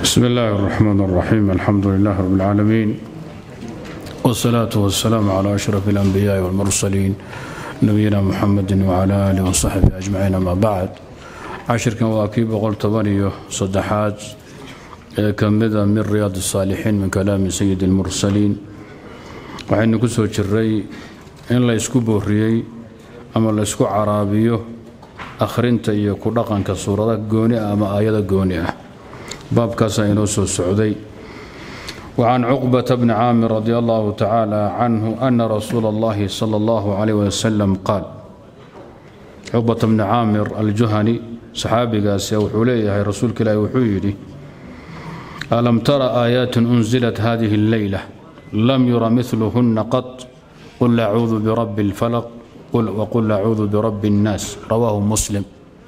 بسم الله الرحمن الرحيم الحمد لله رب العالمين والصلاة والسلام على أشرف الأنبياء والمرسلين نبينا محمد وعلى آله وصحبه أجمعين ما بعد عشركا واكيب قلت طبانيو صدحات كمذا من رياض الصالحين من كلام سيد المرسلين waxaynu ku soo jiray in la ysku booriyey ama la ysku caraabiyo akhrinta iyo ku dhaqanka suurada gooni ah ama aayada gooni ah baabkaasaa inoo soo socday وعن عقبة بن عامر رضي الله تعالى عنه أن رسول الله صلى الله عليه وسلم قال عقبة بن عامر الجهني صحابي قاسي وحوليه رسول كلا وحيدي ألم ترى آيات أنزلت هذه الليلة لم ير مثلهن قط قل أعوذ برب الفلق قل وقل أعوذ برب الناس رواه مسلم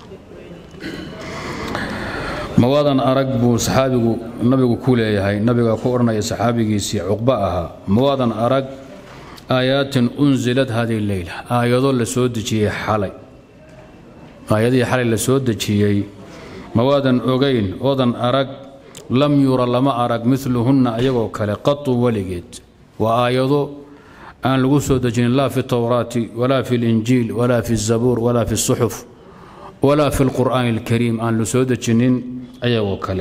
mawaadan arag buu saxaabigu nabigu ku leeyahay nabiga ku odhanaya saxaabigiisii cuqba ahaa mawaadan arag aayaatin unsilad hadihi leyla aayado la soo dejiyey xalay aayadihii xalay la soo dejiyey mawaadan ogayn oodan arag lam yura lama arag miluhunna ayagoo kale qatu weligeed waa aayado aan lagu soo dejinin laa fi towraati walaa fi linjiil walaa fi zabuur walaa fi suxuf walaa fi lqur'aani alkariim aan la soo dejinin ayagoo kale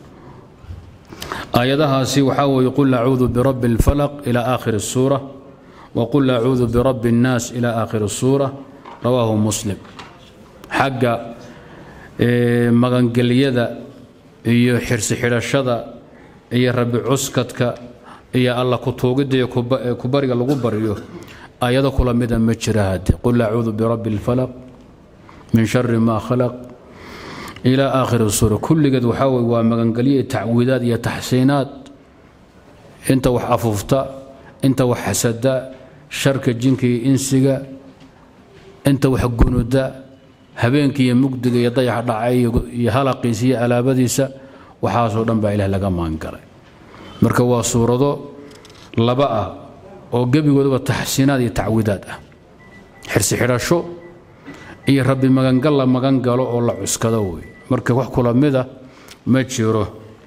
aayadahaasi waxaa weeye qul acuudu birabbi اlfalaq ila aakhiri الsuura waqul acuudu birabbi اnnaas ila aakhiri الsuura rawaahu muslim xagga magangelyada iyo xirsi xidhashada iyo rabi cuskadka iyo alla kutuugidda iyo kubariga lagu baryo ayado kula mida ma jira hadde qul acuudu birabbi اlfalaq min shari ma khalaq ilaa aakhiri suura kulligeed waxaa weye waa magangelyo iyo tacwiidaad iyo taxsiinaad inta wax afuufta inta wax xasada sharka jinka iyo insiga inta wax gunuda habeenkii iyo mugdiga iyo dayax dhacay iyo halaqiisa iyo alaabadiisa waxaasoo dhan baa ilaah laga maangalay marka waa suurado laba ah oo gebigoodaba taxsiinaad iyo tacwiidaad ah xirsi xidhasho iyo rabbi magangal la magan galo oo la cuskado wey marka wax kula mida ma jiro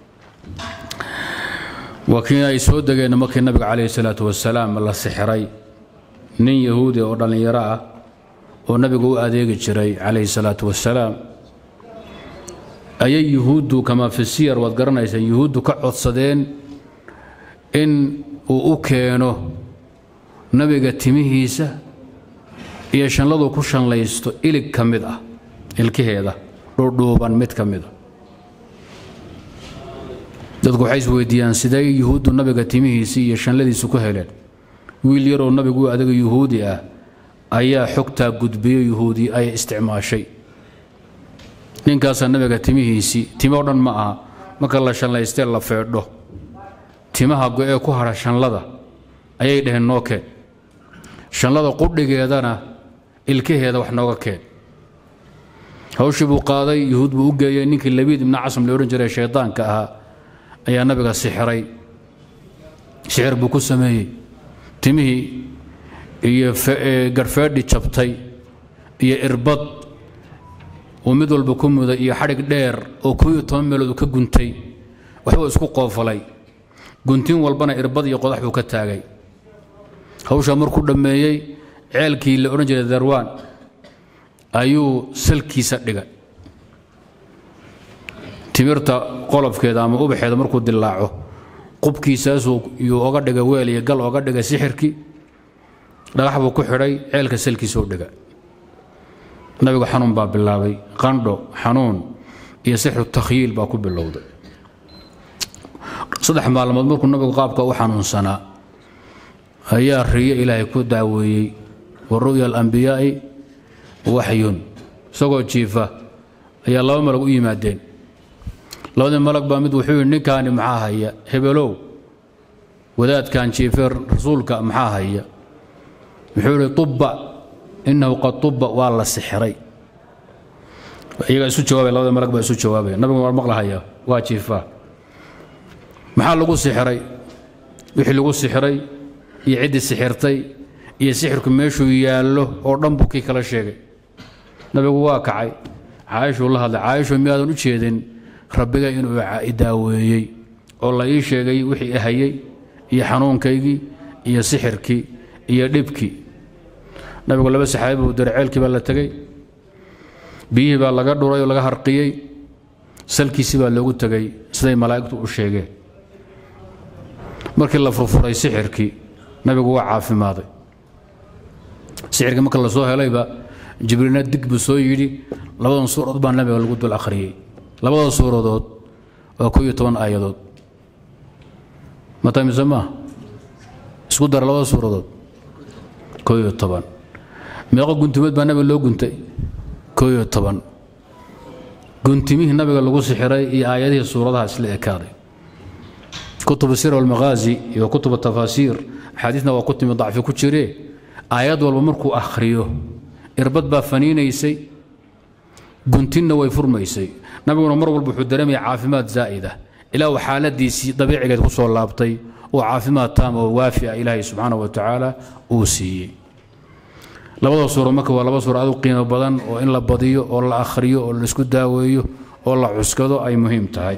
waa kii ay soo degeen markii nabiga calayhi salaatu wasalaam la sixray nin yahuudi oo dhallinyaro ah oo nabiga u adeegi jiray calayhi salaatu wasalaam ayay yuhuuddu kamaa fi siyar waad garanaysaan yuhuuddu ka codsadeen in uu u keeno nabiga timihiisa iyo shanladu ku shanlaysto ilig ka mid ah ilkaheeda dhuudhuuban mid ka mida dadku waxay isweydiiyaan sidee yuhuuddu nabiga timihiisii iyo shanladiisu ku heleen wiil yaroo nabigu adaga yuhuudi ah ayaa xogtaa gudbiyo yuhuudi ay isticmaashay ninkaasaa nabiga timihiisii timo dhan ma aha marka la shanlaystee la feedho timaha go-ee ku hadha shanlada ayay dhaheen noo keen shanlada qudhigeedana ilkaheeda wax nooga keen hawshii buu qaaday yuhuud buu u geeyey ninkii labiid ibna casam la odhan jiray shaydaanka ahaa ayaa nabiga sixray sixir buu ku sameeyey timihii iyo garhfeedhi jabtay iyo irbad uu mid walba ku muday iyo xadhig dheer oo koob iyo toban meelood uu ka guntay waxbuu isku qoofalay guntin walbana irbad iyo qodax buu ka taagay hawshaa markuu dhammeeyey ceelkii la odhan jiray darwaan ayuu salkiisa dhigay timirta qolofkeeda ama ubaxeeda markuu dilaaco qubkiisaasuu yuu oga dhigay weel iyo gal oga dhigay sixirkii dhagax buu ku xidhay ceelka salkiisuu dhigay nabigu xanuun baa bilaabay qandho xanuun iyo sixru takhyiil baa ku bilowday saddex maalmood markuu nabigu qaabka u xanuunsanaa ayaa riyo ilaahay ku daaweeyey wa ru'ya alambiyaa'i waxyun isagoo jiifa ayaa laba malag u yimaadeen labadii malag baa mid wuxuu yidhi ninkaani maxaa haya hebelow wadaadkan jiifee rasuulka maxaa haya wuxuu yidhi tubba innahu qad tubba waa la sixray iyagaa isu jawaabay labada malag baa isu jawaabaya nabigu waa maqlahaya waa jiifaa maxaa lagu sixray wixii lagu sixray iyo ciddii sixirtay iyo sixirku meeshuu yaallo oo dhan buu kii kala sheegay nabigu waa kacay caaishuu la hadlay caaisho miyaadan u jeedin rabbiga inuu idaaweeyey oo la ii sheegay wixii ahayey iyo xanuunkaygii iyo sixirkii iyo dhibkii nabigu laba saxaabi buu diray ceelkii baa la tegey biyihii baa laga dhuray oo laga harqiyey salkiisii baa loogu tegey siday malaa'igtu u sheegeen markii la furfuray sixirkii nabigu waa caafimaaday sixirkii marka la soo helayba jibriilna dig buu soo yidhi labadan suuradood baa nabiga lagu dul akhriyey labada suuradood waa ko iyo toban aayadood mata mise maaha isku dara labada suuradood ko iyo toban meeqo guntimeed baa nabiga loo guntay ko iyo toban guntimihii nabiga lagu sixiray iyo aayadihii suuradaha isla ekaaday kutubu sir walmaghaazi iyo kutubu tafaasiir axaadiisna waa ku timi dacfi ku jiree aayad walba markuu akhriyo irbad baa faniinaysay guntinna way furmaysay nabiguna mar walba wuxuu dareemaya caafimaad zaa'ida ilaa uu xaaladiisii dabiicigeed ku soo laabtay oo caafimaad taam oo waafi ah ilaahay subxaana wa tacaala uu siiyey labada suuro marka waa laba suuro aad u qiimo badan oo in la badiyo oo la akhriyo oo la isku daaweeyo oo la cuskado ay muhiim tahay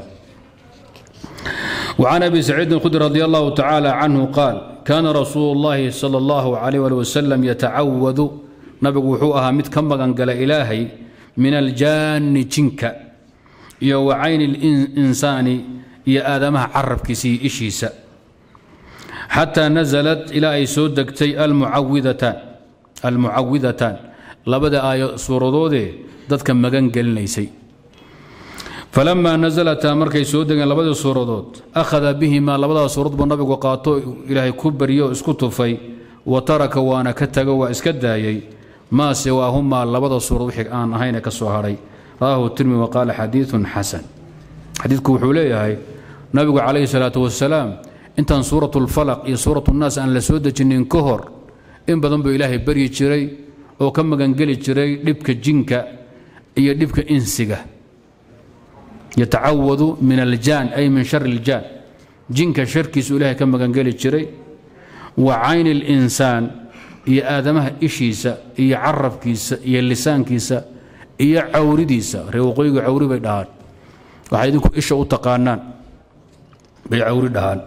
وعن أبي سعيد الخدري رضي الله تعالى عنه قال كان رسول الله صلى الله عليه وسلم يتعوذ نبي وحوها مت كم قال إلهي من الجان جنك يا وعين الإنسان يا آدمها عرب كسي إشيسا حتى نزلت إلى أي سودكتي المعوذتان المعوذتان لبدا آية سورة دودي دتك مغان قلنيسي فلما نزلتا مركي سودغان لبدا سورودود اخذ بهما لبدا سورود بو نبيغو قاطو الهي كبريو اسكو توفي وترك وانا كتغ وا اسك دايي ما سواهما لبدا سورود وخي ان اهين كسو هاري راه الترمذي وقال حديث حسن حديثك وحو ليهي نبيغو عليه الصلاه والسلام انت سوره الفلق يا سوره الناس ان لا سودجنين كهر in badan buu ilaahay baryi jiray oo ka magangeli jiray dhibka jinka iyo dhibka insiga yatacawadu min aljaan ay min shari iljaan jinka sharkiisu ilaahay ka magangeli jiray wa cayni alinsaan iyo aadamaha ishiisa iyo carabkiisa iyo lisaankiisa iyo cawridiisa ree waqooyiga cawri bay dhahaan waxay idinku isha u taqaanaan bay cawri dhahaan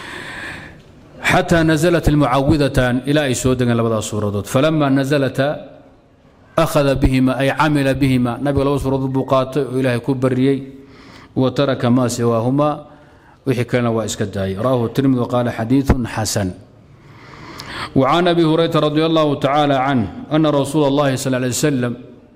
حتى نزلت المعوذتان إلى أي سودة لبدا سورة فلما نزلتا أخذ بهما أي عمل بهما نبي الله سورة بقات إلهي كبريي وترك ما سواهما وحكى لنا وإسكداي راه الترمذي وقال حديث حسن وعن أبي هريرة رضي الله تعالى عنه أن رسول الله صلى الله عليه وسلم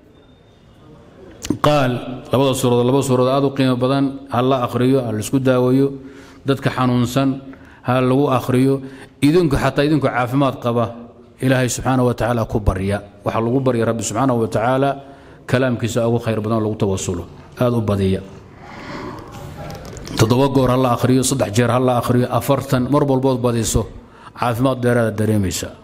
قال لبدا سورة لبدا سورة آدو قيمة بدن هلا أخريو هل اسكدا ويو دتك حنونسن ha lagu akhriyo idinku xataa idinku caafimaad qaba ilaahay subxaana wa tacaala ku barya waxaa lagu barya rabbi subxaana wa tacaala kalaamkiisa ugu khayr badan lagu tawasulo aada u badiya toddoba goor ha la akhriyo saddex jeer ha la akhriyo afartan mar walbood badiso caafimaad dheeraada dareemaysaa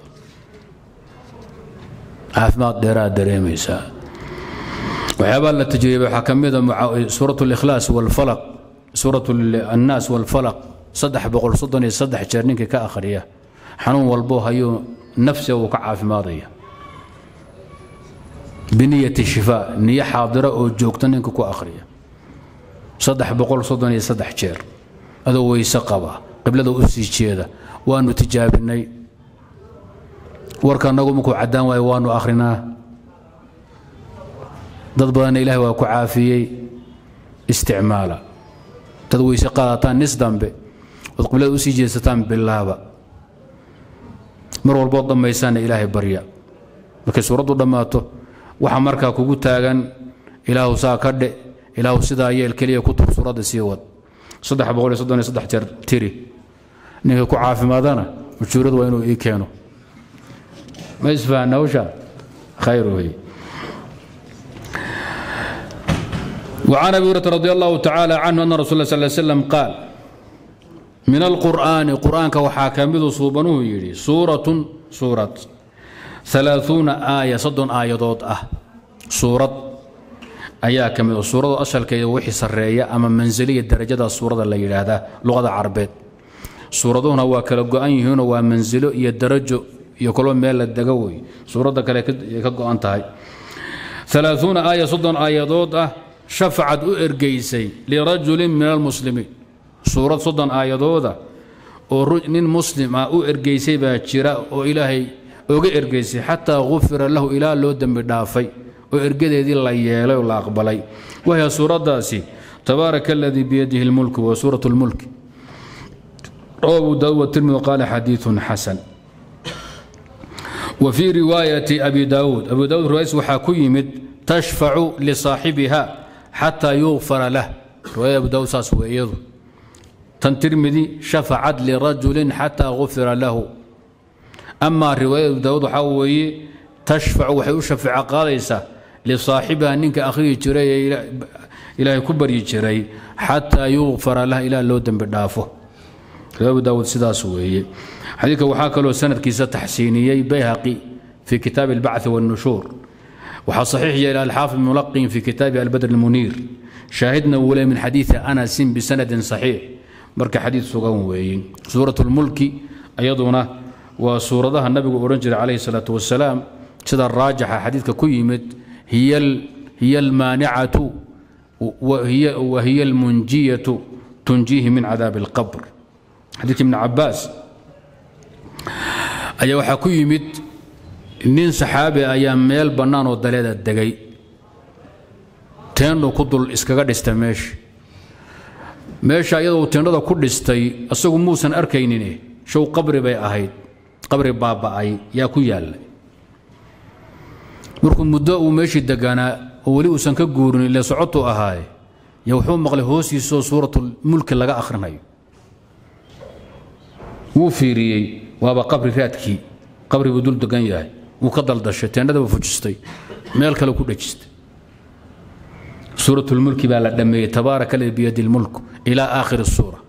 caafimaad dheeraada dareemaysaa waxyaabaa la tajriibay waxaa ka mid a suurat اlikhlaas walfalaq suurat annaas walfalaq saddex boqol soddon iyo saddex jeer ninkii ka akhriya xanuun walbo hayuu nafsiga uu ka caafimaadaya biniyati shifaa niyo xaadira oo joogta ninka ku akhriya saddex boqol soddon iyo saddex jeer adoo weyse qaba qiblada u sii jeeda waanu tijaabinay warka annagu markuu caddaan waayo waanu akhrinaa dad badanna ilahi waa ku caafiyey isticmaala dad weyse qaadataan nis dambe ood qiblada usii jeesataan bilaaba mar walbood dhammaysaana ilaahay barya markay suuraddu dhammaato waxa markaa kugu taagan ilaahu saa ka dhe ilaahu sidaa yeel keliya ku tur suuradda sii wad saddex boqol iyo soddon iyo saddex jeer tiri ninka ku caafimaadana ujuuradu waa inuu ii keeno ma isfahanna hawsha khayr wey وعن ابي هريره رضي الله تعالى عنه ان رسول الله صلى الله عليه وسلم قال من القرآن قرآن وحاكمه صوبنه يري سورة سورة ثلاثون آية صد آية ضوط أه سورة أيا كمل سورة أصل كي وحي سرية أما منزلية درجة السورة اللي هذا لغة عربية سورة هنا وكلا أن هنا ومنزله يدرج يقول ميل الدقوي سورة كلا يكقو أنتهي ثلاثون آية صد آية ضوط أه shafacad u ergeysay lirajulin min almuslimiin suurad soddon aayadooda oo nin muslim ah u ergeysay baa jira oo ilaahay oga ergeysay xataa gufira lahu ilaa loo dembi dhaafay oo ergadeedii la yeelay oo la aqbalay wahya suuraddaasi tabaaraka aladii biyadihi lmulku wa suurat lmulki rawa abu daawud watirmidi qaala xadiiثun xasan wa fii riwaayati abi daawuud abu daawud riwaayadiis waxaa ku yimid tashfacu lisaaxibiha xataa yugfara lah riwaayada abu daawud saas wey iyadu tan tirmidi shafacad lirajulin xataa gufira lahu amaa riwaayada abu daawud waxaa weeye tashfacu waxay u shafeeco qaadaysaa lisaaxibiha ninka akhriyi jiray ee ilaahay ku baryi jiray xataa yugfara lah ilaa loo dembi dhaafo abu daawud sidaas weeye xadiidka waxaa kaloo sanadkiisa taxsiiniyey bayhaqi fii kitaabi albacthi wاnnushuur waxaa saxiix yeelay alxaafid mulaqin fii kitaabi albadr almuniir shaahidna wule min xadiidi anasin bisanadin saxiix marka xadiid sugan weeye suurat lmulki iyaduna waa suuradaha nabigu odhan jiray calayhi salaatu wasalaam sida raajixa xadiidka ku yimid hiya almaanicatu wahiya almunjiyatu tunjiihi min cadaabi alqabr xadiidka ibni cabaas ayaa waxaa ku yimid nin saxaabi ayaa meel bannaan oo daleeda degay teendhu ku dul iskaga dhista meesha meesha iyadoo teendhada ku dhistay isagu muusan arkaynine show qabri bay ahayd qabri baaba'ay yaa ku yaallay markuu muddo uu meeshii deganaa oo weli uusan ka guurin ile socotuu ahaaye yo wuxuu maqlay hoostiisoo suuratulmulki laga akhrinayo wuu fiiriyey waaba qabri raadkii qabri buu dul degan yahay wuu ka daldashay teendhadaba fujistay meel kale ku dhejistay suuratulmulki baa la dhammeeyey tabaaraka ladi biyadi lmulk ilaa aakhiri suura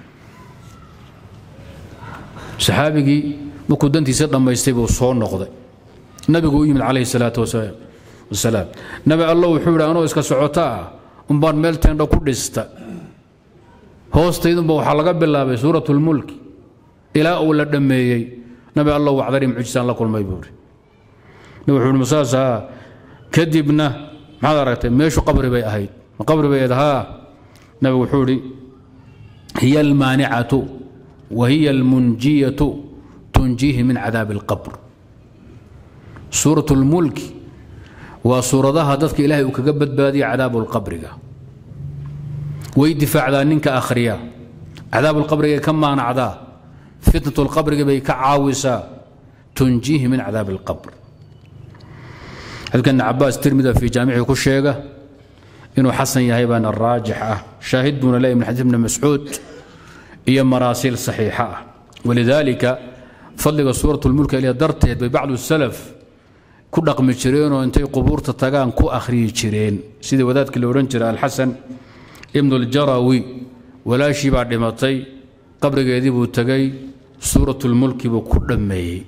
saxaabigii markuu dantiisa dhammaystay buu soo noqday nabigu u yimid calayhi salaatu wasalaam nabi allo wuxuu yidhi anoo iska socota ah umbaan meel teendho ku dhista hoostaydunba waxaa laga bilaabay suuratulmulki ilaa uu la dhammeeyey nabi allow wacdari mucjisaan la kulmay buuri nabi wuxuu uhi masaasaa kadibna maxaad aragtay meeshu qabri bay ahayd ma qabri bay ahayd haa nabi wuxuu idhi hiya almaanicatu wa hiya almunjiyatu tunjiihi min cadaabi alqabr suurat lmulki waa suuradaha dadka ilaahay uu kaga badbaadiya cadaabu lqabriga way difaacdaa ninka akhriya cadaabu lqabrigay ka maanacdaa fitnat lqabriga bay ka caawisaa tunjiihi min cadaabi alqabr xadiidka ibn cabaas tirmida fii jaamicii ku sheega inuu xasan yahay baana raajix ah shaahid buuna leeyahy min xadiis ibni mascuud iyo maraasiil saxiixa ah walidaalika fadliga suurat lmulk ilaa darteed bay bacdu salaf ku dhaqmi jireenoo intay qubuurta tagaan ku akhriyi jireen sidii wadaadkii la odhan jiray alxasan ibnu اljarawi walaashii baa dhimatay qabrigeedii buu tegay suurat lmulki buu ku dhammeeyey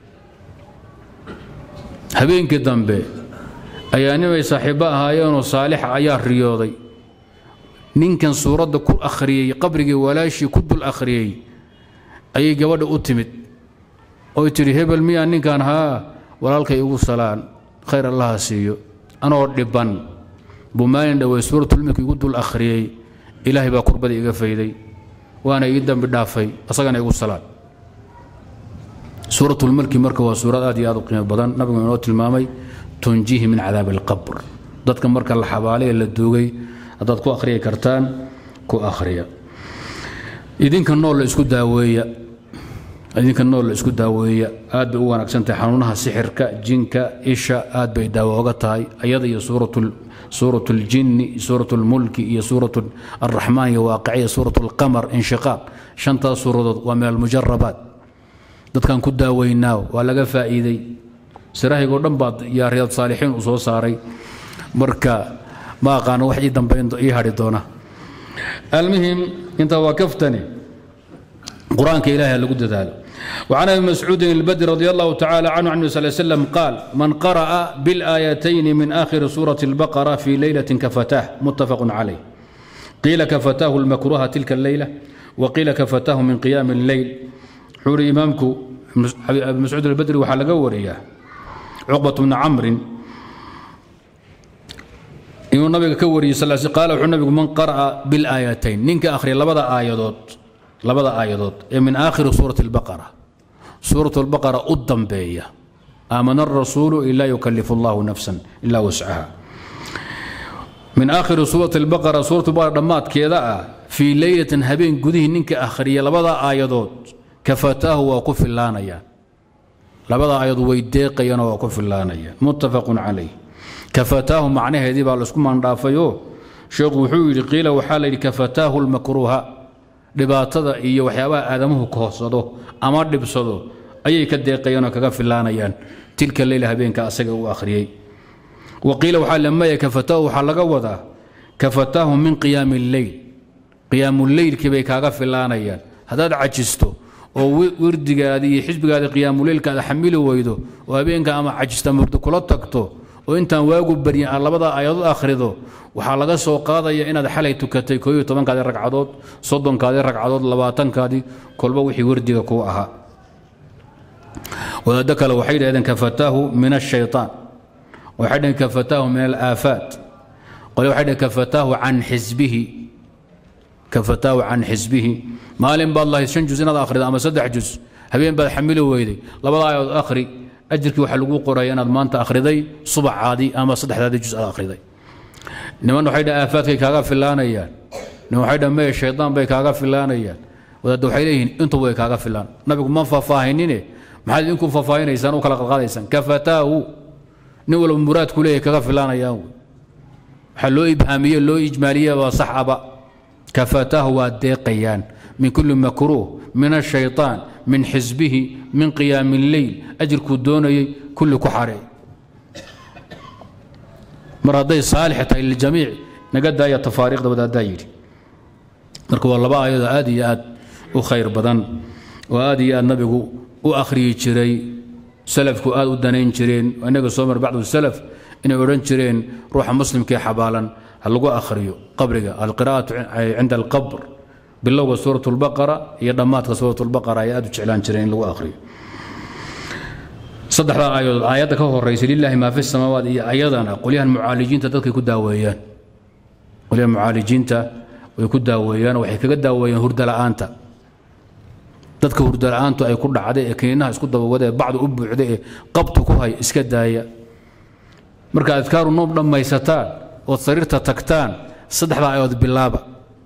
habeenkii dambe ayaa nimay saaxiibbo ahaayeenoo saalixa ayaa riyooday ninkan suuradda ku akhriyey qabrigii walaashii ku dul akhriyey ayay gabadha u timid oy tidhi hebel miyaa ninkan haa walaalkay igu salaan khayr allaha siiyo anoo dhibban buu maalin dhowey suuratulmulki igu dul akhriyey ilaahay baa kurbadii iga fayday waana ii dambi dhaafay asagana igu salaan suuratulmulki marka waa suurad aad iyo aad u qiimo badan nabigu inoo tilmaamay tunjihi min cadaabi alqabr dadka marka la xabaalay ee la duugay haddaad ku akhriyi kartaan ku akhriya idinka nool la isku daaweeya idinka nool la isku daaweeya aad bay u wanaagsan tahay xanuunaha sixirka jinka isha aad bay daawo oga tahay ayada iyo suurat اljinni suurat اlmulki iyo suurat الraxmaan iyo waaqiciya suurat اlqamar inshiqaaq shantaas suuradood waa min almujarabaat dadkan ku daaweynaa waa laga faa'iiday siraahigoo dhan baad yaa riyaad saalixiin u soo saaray marka ma aqaano wax ii dambayn ii hadhi doona almuhim intaa waa kaftani qur-aanka ilahi lagu dadaalo وعن ابي مسعود البدر رضي الله تعالى عنه عن النبي صلى الله عليه وسلم قال من قرأ بالآيتين من آخر سورة البقرة في ليلة كفتاه متفق عليه قيل كفتاه المكروه تلك الليلة وقيل كفتاه من قيام الليل حور إمامك أبي مسعود البدري وحلقة ورياه عقبة بن عمرو inuu nabiga ka wariyey sal sl qaala wuxuu nabigu man qara'a bilaayatayn ninka akhriya labada aayadood labada aayadood ee min aakhiri suurati albaqara suurat albaqara u dambeeya aamana arasuulu ilaa yukalifu allahu nafsan ilaa wascaha min aakhiri suurati albaqara suurat albaqara dhammaadkeeda ah fii leylatin habeen gudihii ninka akhriya labada aayadood kafataahu waa ku filaanayaan labada aayadood way deeqayaanoo waa ku filaanayaan muttafaqun calayh kafataahu macnaheedii baa laisku maandhaafayoo sheekhu wuxuu yidhi qiila waxaa la yidhi kafataahu lmakruuha dhibaatada iyo waxyaabaha aadamuhu kohsado ama dhibsado ayay ka deeqayaan oo kaga filaanayaan tilka leyla habeenka asaga uu akhriyey wa qiila waxaa lamaya kafataahu waxaa laga wadaa kafataahu min qiyaami lleyl qiyaamuleylkii bay kaaga filaanayaan haddaad cajisto oo wirdigaadii iyo xisbigaadii qiyaamuleylka aad xamili weydo oo habeenka ama cajista murdo kula tagto oo intaan waagu baryin aad labada aayadood akhrido waxaa laga soo qaadaya inaad xalay tukatay kooiyo tobankaadii ragcadood soddonkaadii ragcadood labaatankaadii kolba wixii wardiga kuu ahaa wadaaddo kale waxay dhahdeen kafataahu min ashayطaan waxay dhaheen kafataahu min alaafaat qole waxay dhaheen kafataahu can xisbihi kafataahu can xisbihi maalin baad lahayd shan juz inaad akhrido ama saddex juz habeen baad xamili weyday labada aayadood akhri ajirkii waxaa lagu qoraya inaad maanta akhriday subacaadii ama saddexdaadii juz aad akhriday niman waxay dhahen aafaadkay kaaga filaanayaan niman waxay dhahen meye shaydaan bay kaaga filaanayaan wadaadda waxay leeyihiin intuba way kaaga filaan nabigu ma faahfaahinine maxaad idinku faahfaahinaysaan u kala qadqaadaysaan kafataahu nin walba muraadku leeyahay kaga filaanayaan wey waxaa loo ibhaamiye loo ijmaaliye waa sax aba kafataahu waa deeqayaan min kulli makruuh min ashayطaan min xisbihi min qiyaami اlleyl ajirkuu doonayay kulli ku xaree mar hadday saalix tahay liljamiic naga daaya tafaariiqda wadaaddaa yidhi marka waa laba aayadoo aad iyo aad u khayr badan oo aad iyo aad nabigu u akhriyi jiray salafku aad u danayn jireen innaga soo mar bacdu salaf inay odhan jireen ruuxa muslimkee xabaalan ha lagu akhriyo qabriga alqira'atu cinda alqabr bilowga suurat lbaqara iyo dhammaadka suurat lbaqara ay aad u jeclaan jireen in lagu akhriyo saddexdaa aayadood aayadda ka horaysa lilaahi maa fi samaawaat iyo ayadana qolyahan mucaalijiinta dadkay ku daaweeyaan qolyahan mucaalijiinta way ku daaweeyaan waxay kaga daaweeyaan hurda la'aanta dadka hurda la'aantu ay ku dhacday ee kiniinaha isku dabawada ee bacdu u buuxda ee qabtu ku hay iska daaya marka adkaaru noob dhammaysataan ood sariirta tagtaan saddexdaa aayadood bilaaba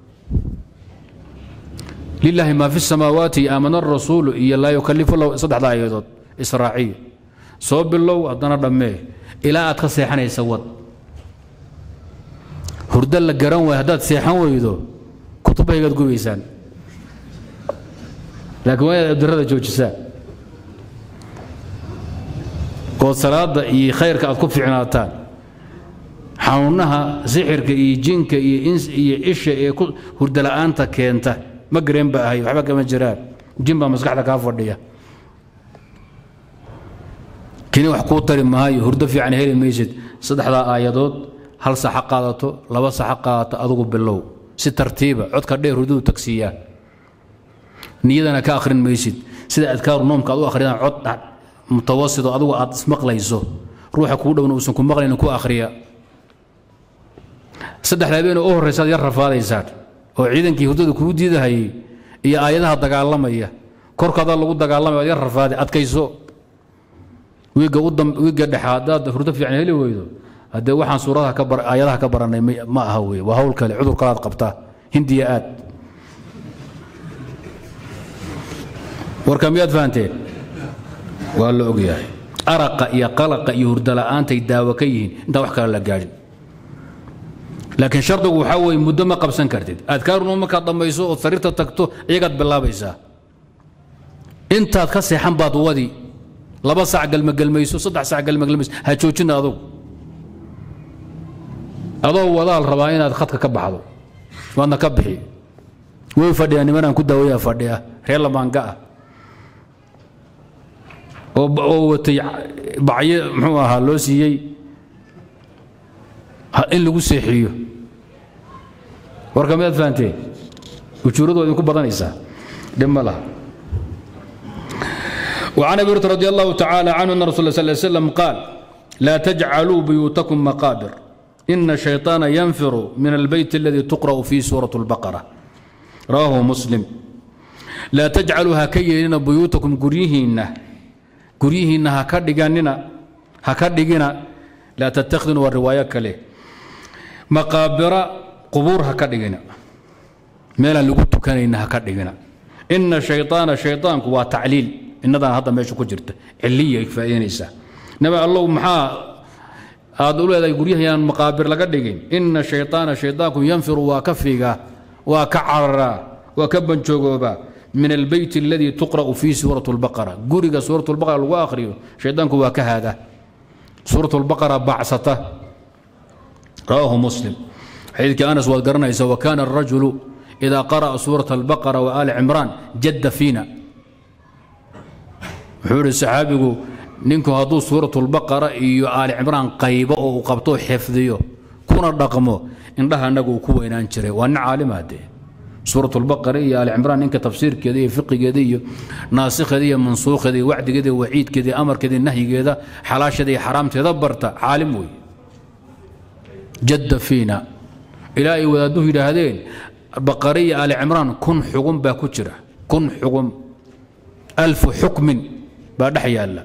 lilaahi maa fi samaawaati aamana arasuulu iyo laa yukalifu lahu saddexdaa aayadood israaciya soo bilow haddana dhammee ilaa aad ka seexanaysa wad hurdo la garan waay haddaad seexan weydo kutubahaygaad gubaysaan laakiin waa inaad abdirada joojisaan ood salaadda iyo khayrka aad ku ficnaataan xanuunaha sixirka iyo jinka iyo ins iyo isha ee hurdo la'aanta keenta ma gareen ba ahay waxba kama jiraan jin baa maskaxda kaa fadhiya kini wax kuu tari maayo hurdo fiican heli maysid saddexdaa aayadood hal saxa qaadato laba saxa qaadato adugu bilow si tartiiba codka dheer hurdadu tagsiiyaa niyadana ka akhrin maysid sida adkaaru noomka aad u akhriyaan cod mutawasito adugu aad ismaqlayso ruuxa kuu dhowna uusan ku maqlaynin ku akhriya saddexda habeenoo u horraysaad yar rafaadaysaan oo ciidankii hurdada kugu diidahayay iyo aayadaha dagaalamaya korkaada lagu dagaalamaya yar rafaaday adkayso wiigga wiigga dhexa haddaad hurdo fiican heli weydo haddee waxaan suuradaha ka bar aayadaha ka barannay ma aha weye waa hawl kale cudur kalaad qabtaa hindiya aad warka miyaad fahanteen waa la ogyahay araqa iyo qalaqa iyo hurdo la'aantay daawo ka yihiin intaan wax kale la gaadhin laakiin shardigu waxaa weeye muddo ma qabsan kartid adkaarunu markaad dhammayso ood sariirta tagto iyagaad bilaabaysaa intaad ka seexan baad wadi laba sac galmagelmayso saddex sac galmagelmayso ha joojina adugu adoo wadaal rabaa inaad khadka ka baxdo waadna ka bixi way fadhiyaa nimanaan ku daawayaa fadhiya reer lamaanga ah oo watay bacyo muxuu ahaa loo siiyey in lagu seexiyo warka miyaad fahanteen ujuuradu waa idinku badanaysaa dhib ma laha وعن ابي هريره رضي الله تعالى عنه ان رسول الله صلى الله عليه وسلم قال لا تجعلوا بيوتكم مقابر ina shayطaana yanfiru min albeyt اladii tuqra'u fiihi suuraة اlbaqara rawaahu muslim laa tajcaluu ha ka yeelina buyuutakum guryihiinna guryihiinna haka dhiganina ha ka dhigina laa tattakhiduna waa riwaayo kale maqaabira qubuur ha ka dhigina meelaan lagu tukanayna ha ka dhigina ina shayطaana shayطaanku waa tacliil inadaan hadda meesha ku jirta ciliya faa'iidanaysaa nabi allow maxaa aad u leedahay guryahayaan maqaabir laga dhigin ina shayطaana shayطaanku yanfiru waa ka fiigaa waa ka cararaa waa ka banjoogoobaa min albeyt اladii tuqra'u fiihi suuraة اlbaqara guriga suuraة اlbaqara lagu akhriyo shayطaanku waa ka haada suuraة اlbaqara bacsata rawaahu muslim xadiidkii anas waad garanaysa wakana الrajulu إida qara'a suuraة اlbaqara وaali cimraan jadda fiina wuxuu ihi saxaabigu ninku hadduu suuraة اlbaqara iyo aali cimraan qaybo oo uu qabto xifdiyo kuna dhaqmo indhaha anagu uu ku weynaan jiray waa nin caalima dee suuraة اlbaqara iyo aali cimraan ninka tafsiirkeeda iyo fiqigeeda iyo naasikheeda iyo mansuukheeda iyo wacdigeeda iyo waciidkeeda iyo amarkeeda iyo nahyigeeda xalaasheeda iyo xaraamteeda barta caalim wey jadda fiina ilaa ay wadaadduhu yidhaahdeen baqare iyo aali cimraan kun xugun baa ku jira kun xugun alfu xukmin baa dhex yaalla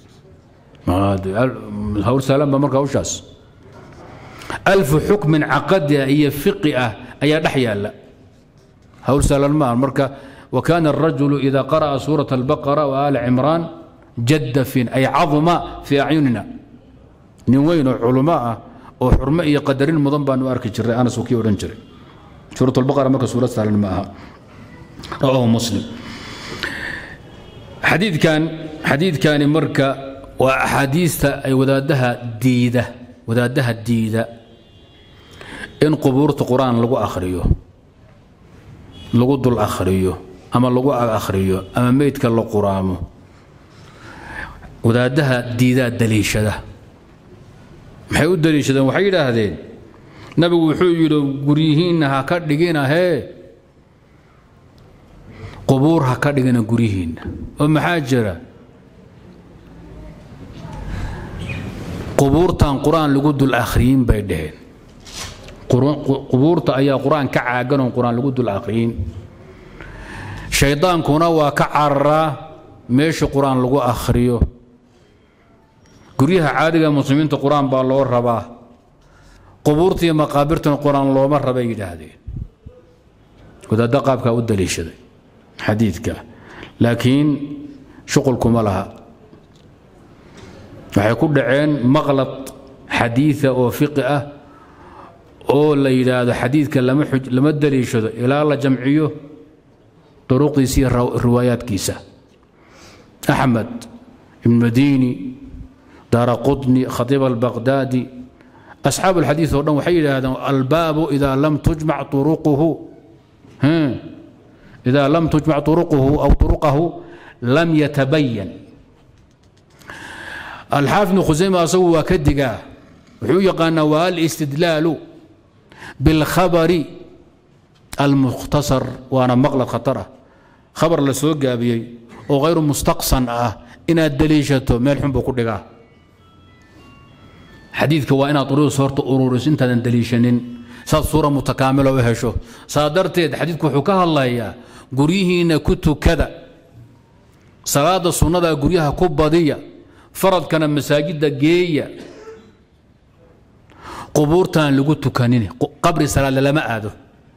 hawl saalan ba marka hawshaas alfu xukmin caqadi ah iyo fiqi ah ayaa dhex yaalla hawl saalan ma aha marka wakana الrajulu ida qara'a suuraة اlbaqara وaali cimraan jadda fiin ay caduma fii acyunina nin weyn oo culummo ah oo xurmo iyo qadarin mudan baanu arki jiray anas kii odhan jiray suuraة اlbaqara marka suurad saalan ma aha rawaahu muslim xadiidkan xadiidkani marka waa axaadiista ay wadaadaha diida wadaadaha diida in qubuurta qur-aan lagu akhriyo lagu dul akhriyo ama lagu ag akhriyo ama meydka la quraamo wadaadaha diidaa daliishada maxay u daliishadeen waxay yidhaahdeen nabigu wuxuu yidhi guryihiinna ha ka dhigina hee qubuur ha ka dhigina guryihiinna oo maxaa jira qubuurtan qur-aan lagu dul akhriyin bay dhaheen qubuurta ayaa qur-aan ka caagan oon qur-aan lagu dul akhriyin shaydaankuna waa ka cararaa meesha qur-aan lagu akhriyo guryaha caadiga muslimiinta qur-aan baa loo rabaa qubuurta iyo maqaabirtana qur-aan looma rabay yidhaahdeen wadaadda qaabkaa u daliishaday xadiidka laakiin shuqulkuma laha waxay ku dhaceen maqlad xadiida oo fiqi ah oo la yidhaahdo xadiidka lama daliishado ilaa la jamciyo duruqdiisa iyo riwaayaadkiisa axmed ibn madiini daara qudni khatiib albaqdaadi asxaabu alxadiid oo dhan waxay yidhaahdeen albaabu idaa lam tujmac uruquhu idaa lam tujmac uruquhu aw uruqahu lam yatabayan alxaafid ibnu khusayma asagu waa ka digaa wuxuu u yaqaanaa waa alistidlaalu bilkhabari almukhtasar waana maqlad khatar ah khabar la soo gaabiyey oo hayru mustaqsan ah inaad daliishato meel xun buu ku dhigaa xadiidka waa inaad uruus horta ururiso intaadan daliishanin saad suura mutakaamilo u hesho saa darteed xadiidku wuxuu ka hadlayaa guryihiinna ku tukada salaada sunnada guryaha ku badiya faradkana masaajidda geeya qubuurtaan lagu tukanin qabri salaadle lama aado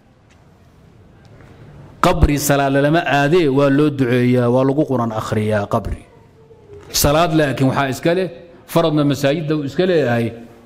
qabri salaadle lama aadee waa loo duceeyaa waa lagu quran akhriyaa qabri salaad laakiin waxaa iska leh faradna masaajidda uu iska leeyahay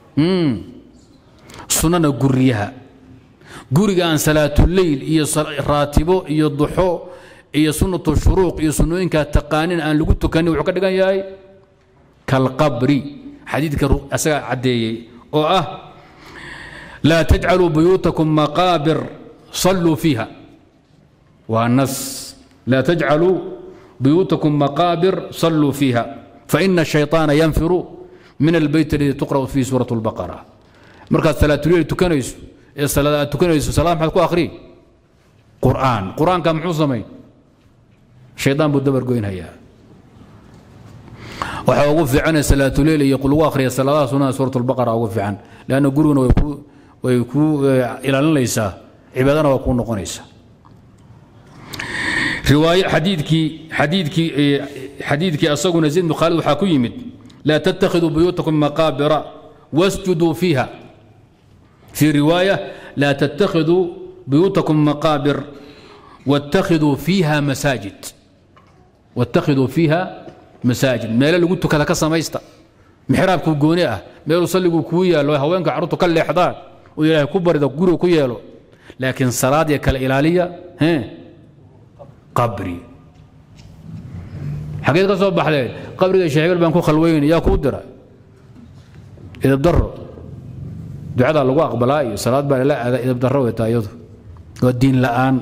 sunnana guryaha guriga aan salaatuleyl iyo raatibo iyo duxo iyo sunnatu shuruuq iyo sunnooyinkaa taqaanin aan lagu tukanin wuxuu ka dhigan yahay kalqabri xadiidka asagaa caddeeyey oo ah laa tajcaluu buyuutakum maqaabir salluu fiiha waa nas laa tajcaluu buyuutakum maqaabir salluu fiiha faina الشhayطaana yanfiru min albeyt اladii tuqra'u fiihi suuraة اlbaqara markaad salaatuleyl tukanayso ee salaad aad tukanayso salaad maxaad ku akhri qur'aan qur'aanka muxuu samayn shaydaan buu dabar goynhayaa waxaa ugu fiican salaatuleyl iyo lagu akhriya salaadaha sunnaha suurat albaqara ugu fiican leanna guriguna way ku way ku ilaalinaysaa cibaadana waa kuu noqonaysaa riwaaye xadiidkii xadiidkii xadiidkii asaguna zayd bin khaalid waxaa ku yimid laa tattakhiduu buyuutakum maqaabira wasjuduu fiiha fii riwaaya laa tattakhiduu buyuutakum maqaabir wattakhiduu fiiha masaajid wattakhiduu fiiha masaajid meelo lagu tukada ka samaysta mixraabku gooni ah meeluu salligu kuu yaallo haweenka carruurtu ka leexdaan oo ilaahay ku barida guriga ku yeelo laakiin salaad iyo kale ilaaliya hee qabri xageed ka soo baxdeen qabriga sheekh hebel baan ku khalweyn yaa kuu dira idabdaro ducadaa lagu aqbalaa iyo salaad baa la aada idabdaro weytaa iyadu waa diin la'aan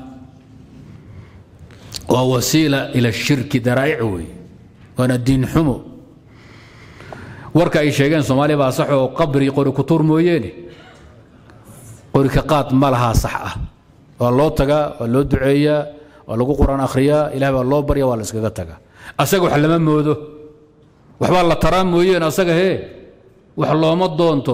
waa wasiila ila shirki daraa'ic wey waana diin xumo warka ay sheegeen soomaaliya baa sax oo qabri qori ku tuur mooyeene qori ka qaad ma lahaa sax ah waa loo tagaa waa loo duceeyaa waa lagu quraan akhriyaa ilaah baa loo barya waa la iskaga tagaa asaga wax lama moodo waxbaa la taraa mooyeen asaga hee wax looma doonto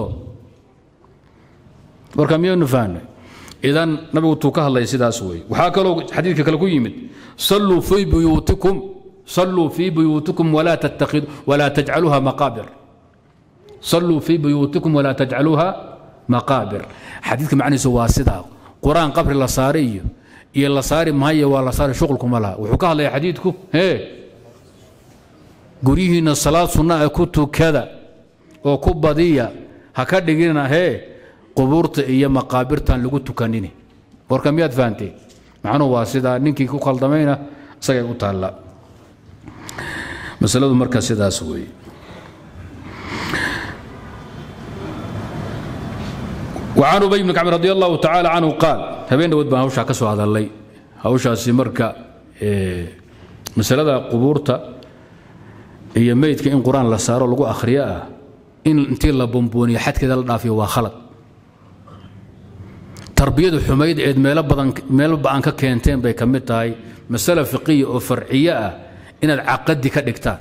warka miyaynu fahnay idan nabigu tuu ka hadlaya sidaas wey waxaa kaloo xadiidka kale ku yimid salluu fii buyuutikum salluu fii buyuutikum walaa tattakid walaa tajcaluuha maqaabir salluu fii buyuutikum walaa tajcaluuha maqaabir xadiidka macnihiisu waa sidaa qur-aan qabri la saari iyo iyo la saari maayo waa la saari shuqulkuma laha wuxuu ka hadlaya xadiidku hee guryihiinna salaad sunna ah ku tukada oo ku badiya ha ka dhigina hee qubuurta iyo maqaabirtan lagu tukanini warka miyaad fahanteen macnuhu waa sidaa ninkii ku kaldamayna isagay u taalla masaladu marka sidaas weeye وعن أبي بن كعب رضي الله تعالى عنه قال هبين دود بان هوشا كسو هذا اللي هوشا سمركا مسألة قبورتا هي ميت إن قرآن لا صار لغو أخرياء إن انتي لا بومبوني حد كذا لا في وخلط تربية حميد عيد ميل بدن ميل بان ككينتين بي كمid tahay مسألة فقهية أو فرعية إن العقد كدغتان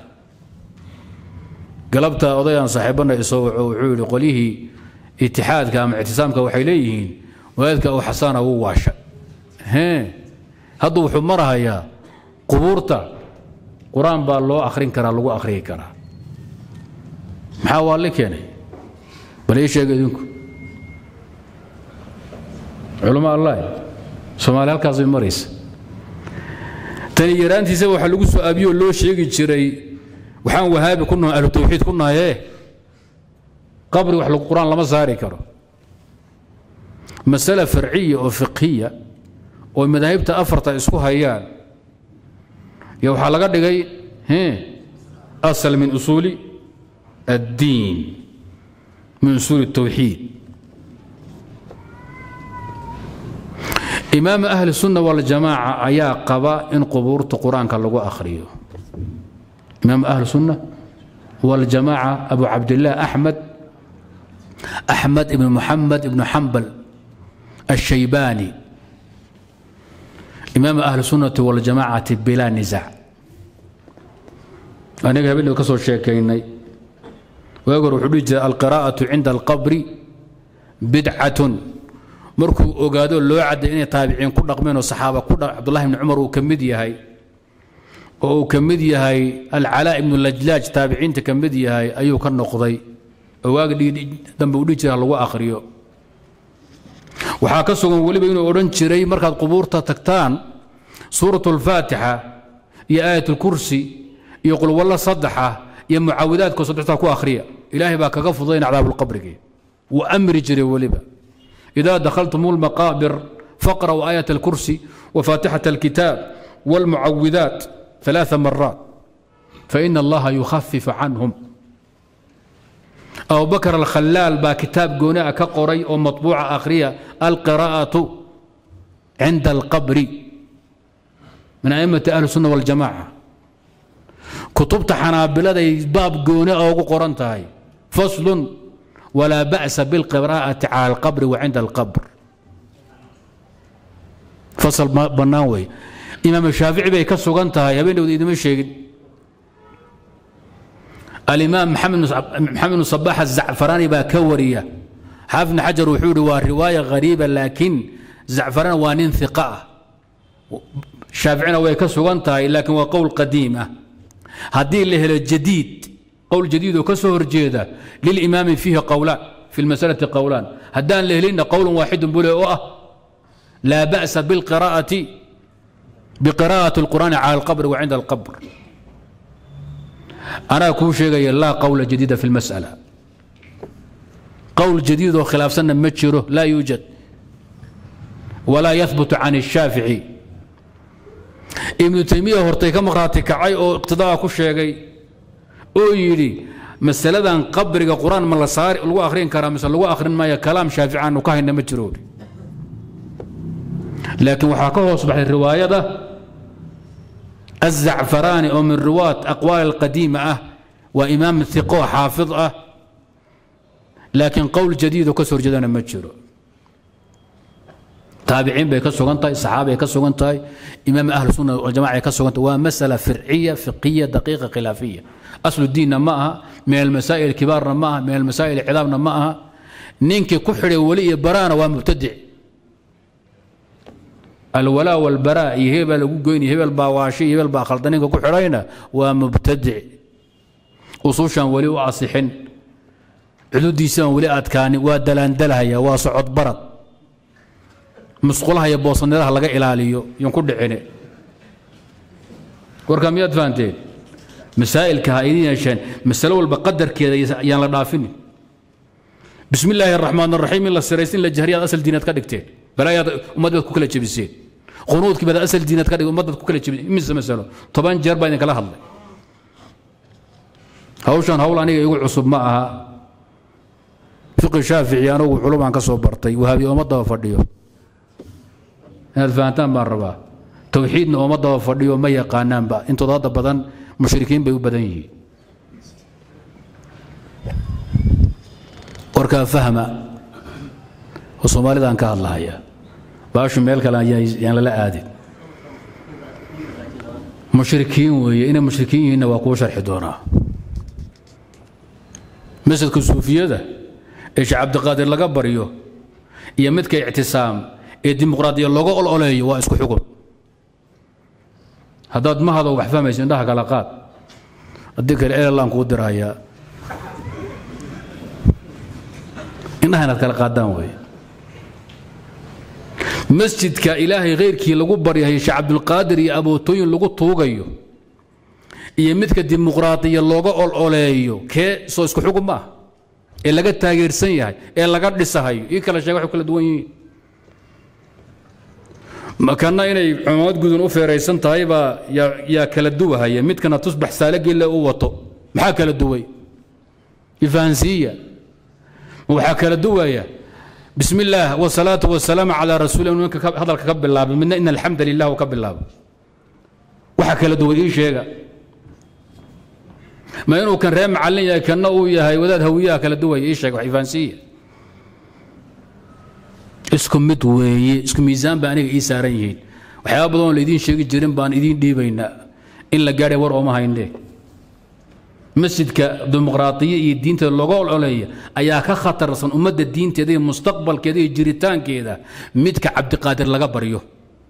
قلبتا odayaan saaxiibana isoo wuxuu yiri qolihii اتحادka ama ictisaamka waxay leeyihiin wadaadka uu xasana wuu waasha hee hadda wuxuu marahayaa qubuurta qur-aan baa loo akhrin karaa lagu akhriyi karaa maxaa waa la keenay bal ii sheega idinku culamo allah soomaali halkaas bay maraysa tani yaraantiisa waxaa lagu soo aabiyoo loo sheegi jiray waxaan wahaabi ku nahay ahlu tawxiid ku nahaye qabri wax qur-aan lama saari karo masale farciya oo fiqhiya oo madaahibta afarta isku hayaan yo waxaa laga dhigay asal min usuuli addiin min usuuli الtawxiid imaam ahli الsunna waاljamaaca ayaa qaba in qubuurta qur-aanka lagu akhriyo imaam ahli الsunna waاljamaaca abu cabdillaah axmed أحمد بن محمد بن حنبل الشيباني إمام أهل السنة والجماعة بلا نزاع أنا قبل كسر شيكيني ويقول حدود القراءة عند القبر بدعة مركو أوغادو لو عد إني تابعين كل رقمين الصحابة كل عبد الله بن عمر وكمدي هاي وكمدي هاي العلاء بن اللجلاج تابعين تكمدي هاي أيو كان نقضي waaga dambe udhihi jira lagu akhriyo waxaa ka sugan weliba inuu odhan jiray markaad qubuurta tagtaan suurat alfaatixa iyo aayat alkursi iyo qulwallo saddexa iyo mucaawidaadko saddextaa ku akhriya ilaahay baa kaga fudayn cadaabulqabrigi wuu amri jiray weliba idaa dakhaltum lmaqaabir faqra'u aayat alkursi وفاتحة الكتاب والمعوذات ثلاث مرات فإن الله يخفف عنهم أبو بكر الخلال با كتاب جوناء كقري أو مطبوعة آخرية القراءة عند القبر من أئمة أهل السنة والجماعة كتبت حنابلة باب جوناء أو قرنتهاي فصل ولا بأس بالقراءة على القبر وعند القبر فصل بناوي إمام الشافعي بي كسوغنتهاي هبين ودي ما شيء alimaam maxamed bnu sabax azacfaraani baa ka wariya xaafid bn xajar wuxuu ihi waa riwaaya hariiba laakiin zacfaraan waa nin iqa ah shaaficina way ka sugan tahay laakiin waa qowl qadiim ah haddii la helo jadiid qowl jadiid oo ka soo horjeeda lilimaami fiihi qowlaan fi lmasalati qowlaan haddaan la helinna qowlan waaxidun bule oo ah laa ba'sa bilqiraa'ati biqiraa'ati alqur'aani cala alqabri wa cinda alqabr anaa kuu sheegaya laa qowla jadiida fi lmas'ala qowl jadiid oo khilaafsanna ma jiro laa yuujad walaa yahbutu can الshaafici ibnu taymiya hortay ka maqhraati kacay oo iqtidaa ku sheegay oo yidhi masaladan qabriga qur-aan ma la saari lagu akhrin karaa mise lagu akhrin maayo kalaam shaafici aanu ka hayna ma jiro laakiin waxaa ka hoos baxay riwaayada الzacfaraani oo min riwaat aqwaal alqadiima ah waa imaam iqo xaafid ah laakiin qowl jadiid oo ka soo horjeedana ma jiro taabiciin bay ka sugan tahay saxaabay ka sugan tahay imaam ahlu sunna waljamaca ay ka sugan tahay waa masala firciya fiqiya daqiiqa khilaafiya aslu diinna ma aha min almasaa'il kibaarna ma aha min almasaa'il cidaabna ma aha ninkii ku xidhay weli iyo baraana waa mubtadic alwalaa walbaraa iyo hebel baa lagu goynaya hebel baa waashi iyo hebel baa khalda ninka ku xidhayna waa mubtadic usuushaan weli u asixin cududiisaan weli adkaanin waa dalaandalhaya waa socod barad musqulaha iyo boosaniraha laga ilaaliyo yon ku dhicine warkaa miyaad fahanteen masaa'ilka ha idiin yeesheen masalo walba qadarkeeda yaan la dhaafinin bismi illaahi araxmaan araxiim in la siraysin la jahriyaad asal diinaad ka dhigteen balaayaad ummaddaad ku kala jebiseen qunuudkii baad asal diinaad ka dhig ummaddaad ku kala jebiseen imise masalo toban jeer baa idinkala hadlay hawshan hawl aniga igu cusub ma aha fiqi shaafici anugu culumaan ka soo bartay wahaabi ooma daba fadhiyo inaad fahantaan baan rabaa towxiidna ooma daba fadhiyo ma yaqaanaanba intooda hadda badan mushrikiin bay u badan yihiin warkaa fahma oo soomaalidaan ka hadlahaya baashu meel kale yaan lala aadin mushrikiin weeye inay mushrikiin yihiinna waa kuu sharxi doonaa masjidka suufiyada ee sheekh cabdiqaadir laga baryo iyo midka ictisaam ee dimuqraadiya looga ololeeyo waa isku xukun haddaad mahado wax fahmayso indhaha kala qaad haddii kale erelaan kuu dirahayaa indhaha inaad kala qaadaan weeye masjidka ilaahay khayrkii lagu baryahay sheekh cabdulqaadir iyo abootooyin lagu tuugayo iyo midka dimuqraadiya looga ololeeyo kee soo isku xukun ma ah ee laga taageersan yahay ee laga dhisahayo ii kala sheega waxay kala duwan yihiin makana inay cumaamad gudun u feeraysan tahay baa yaa kala duwahaya midkana tusbax saalagille u wato maxaa kala duway ifahansiiya waxaa kala duwaya bismi illaah wasalaatu wasalaamu calaa rasuuli ninka hadalka ka bilaabay midna in alxamda lilah ka bilaabo waxaa kala duway ii sheega ma inuu kan ree macallin yahay kanna uu yahay wadaad hawiyaha kala duwaya ii sheega wax ifahansiiya isku mid weeye isku miisaan ba aniga ii saaran yihiin waxyaaba badanoo laydiin sheegi jirin baan idiin dhiibaynaa in la gaadhay war ooma hayne masjidka dimuqraadiya iyo diinteeda looga ololeeya ayaa ka khatarsan ummadda diinteeda iyo mustaqbalkeeda iyo jiritaankeeda midka cabdiqaadir laga baryo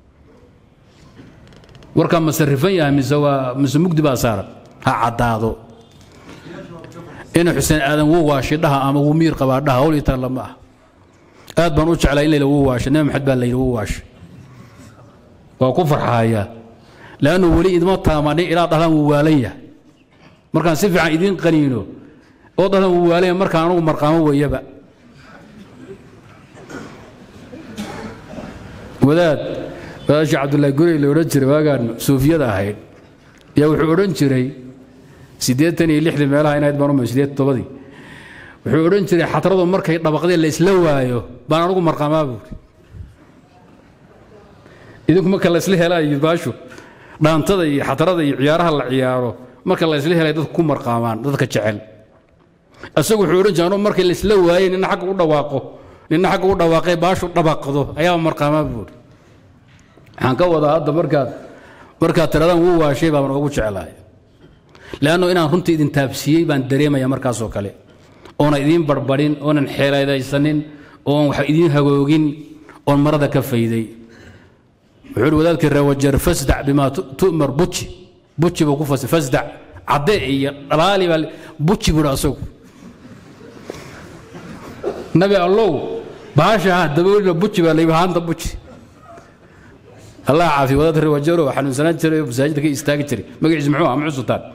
warkaa ma sarifan yahay mise waa mise mugdi baa saaran ha caddaado ina xuseen aadan wuu waashi dhaha ama wuu miir qabaa dhaha hawl itaan lama ah aad baan u jeclaa in layla wuu waashay nabi maxamed baa la yidhi wuu waashay waa ku farxaaya leannu weli idma taamanin inaad dhahdaan wuu waalan yahay markaan si fiican idiin qaniino oo dhahdaan wuu waalan yahay markaan anugu marqaamo weeyaba wadaad wadaad sheekh cabdullaahi gurey la odhan jiray waagaan suufiyada ahayd yaa wuxuu odhan jiray siddeetan iyo lixdii meelaha inayd baan umay siddeed tobadii wuxuu odhan jiray xatradu markay dhabaqdeen la isla waayo baan anugu marqaamaa buuri idinku marka la isla helaayo baashu dhaantada iyo xatrada iyo ciyaaraha la ciyaaro marka la isla helay dadku ku marqaamaan dadka jecel isagu wuxuu odhan jiray anugu markay la isla waayey nina xagga u dhawaaqo nina xagga u dhawaaqay baashu dhabaqdo ayaa marqaamaa buuri waxaan ka wadaa hadda markaad markaad tiradaan wuu waashay baan ugu jeclahay leanno inaan runtii idin taabsiiyey baan dareemaya markaasoo kale oona idiin barbarin oonan xeeladaysanin oon wax idiin hagoogin oon marada ka fayday wuxuu uhi wadaadkii reewajeer fasdac bimaa tu'mar buji buji buu ku fasir fasdac cadde iyo dhalaali baa buji buu asagu nabi allow baasha ha daboolina buji baa layidhi haanta buji allah caafiya wadaadka reewajeero xanuunsanaan jiray oo masaajidda ka istaagi jiray magaciisa muxuu ah muxuu sultaan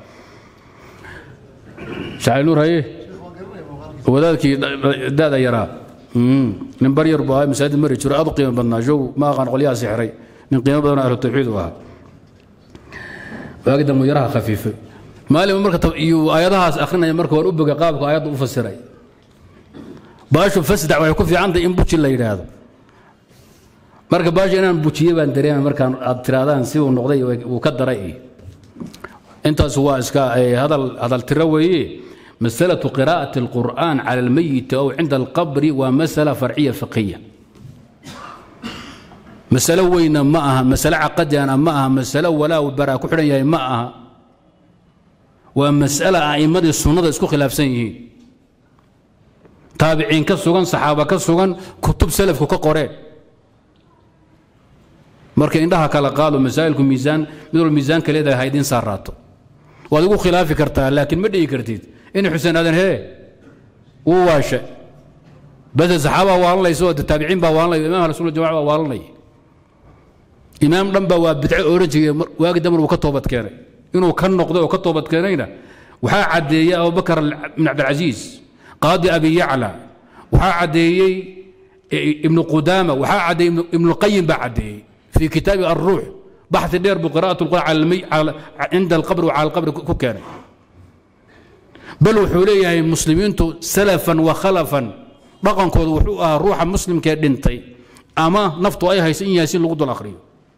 shacay nuur haye wadaadkii da'da yaraa nin bar yar buu ahaa masaajid mari jiro aad u qiimo badnaa show ma aqaan qolyaha sixray nin qiimo badan ahlu tawxiid u ahaa waagi dambu yaraha khafiifay maalin marka iyo aayadahaas akhrinaya marka waan u boga qaabka aayadda u fasiray baashu fasdac waxay ku fiicantahay in buji la yidhaahdo marka baashu inaan bujiye baan dareemay markaan aad tiraadaan si uu noqday uu ka daray intaas waa iska hadal hadal tiro weeye مسألة قراءة القرآن على الميت أو عند القبر ومسألة فرعية فقهية مسألة وين معها مسألة عقدية أنا معها مسألة ولا وبرا كحرية معها ومسألة أئمة السنة اسكو خلاف سنين تابعين كسوغان صحابة كسوغان كتب سلف كقرين marka indhaha kala qaado masaa'ilku miisaan mid walba miisaanka leedahay haydin saaraato waad igu khilaafi kartaa laakiin ma dhihi kartid in xuseen aadan hee wuu waashe base saxaabaa waalanaysa oo taabiciin baa waalanaya imaam rasuul jamaca baa waalanaya imaam dhan baa waa bidco oran jiray waagi damar uu ka toobad keenay inuu ka noqday oo ka toobad keenayna waxaa caddeeyey abubakar ibn cabdilcasiis qaadi abi yacla waxaa caddeeyey ibnu qudaama waxaa caddeeyey ibnuqayim baa caddeeyey في كتاب الروح بحث دير بقراءة القرآن على المي... على... عند القبر وعلى القبر كوكان بل وحوليه المسلمين سلفا وخلفا رقم كود وحوها روح مسلم كدنتي أما نفط أي هيسين ياسين لغد الآخرين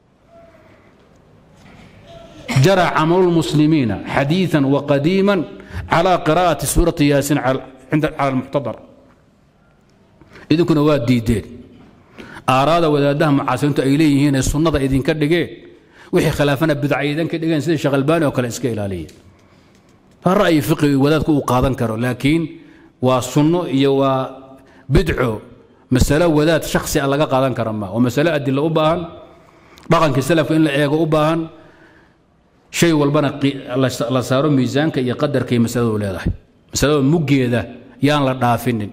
جرى عمل المسلمين حديثا وقديما على قراءة سورة ياسين على عند على المحتضر إذا كنا واد ديدين aaraada wadaadaha mucaasiriintu ay leeyihiin ee sunnada idinka dhigeen wixii khilaafana bidca idinka dhigeen sida sheekh albaani oo kale iska ilaaliya ra'yi fiqi wadaadku uu qaadan karo laakiin waa sunno iyo waa bidco masalo wadaad shakhsi a laga qaadan kara ma waa masalo adilo u baahan dhaqankii salafka in la eego u baahan shay walbana la saaro miisaanka iyo qadarka iyo masaladu leedahay masalada muggeeda yaan la dhaafinin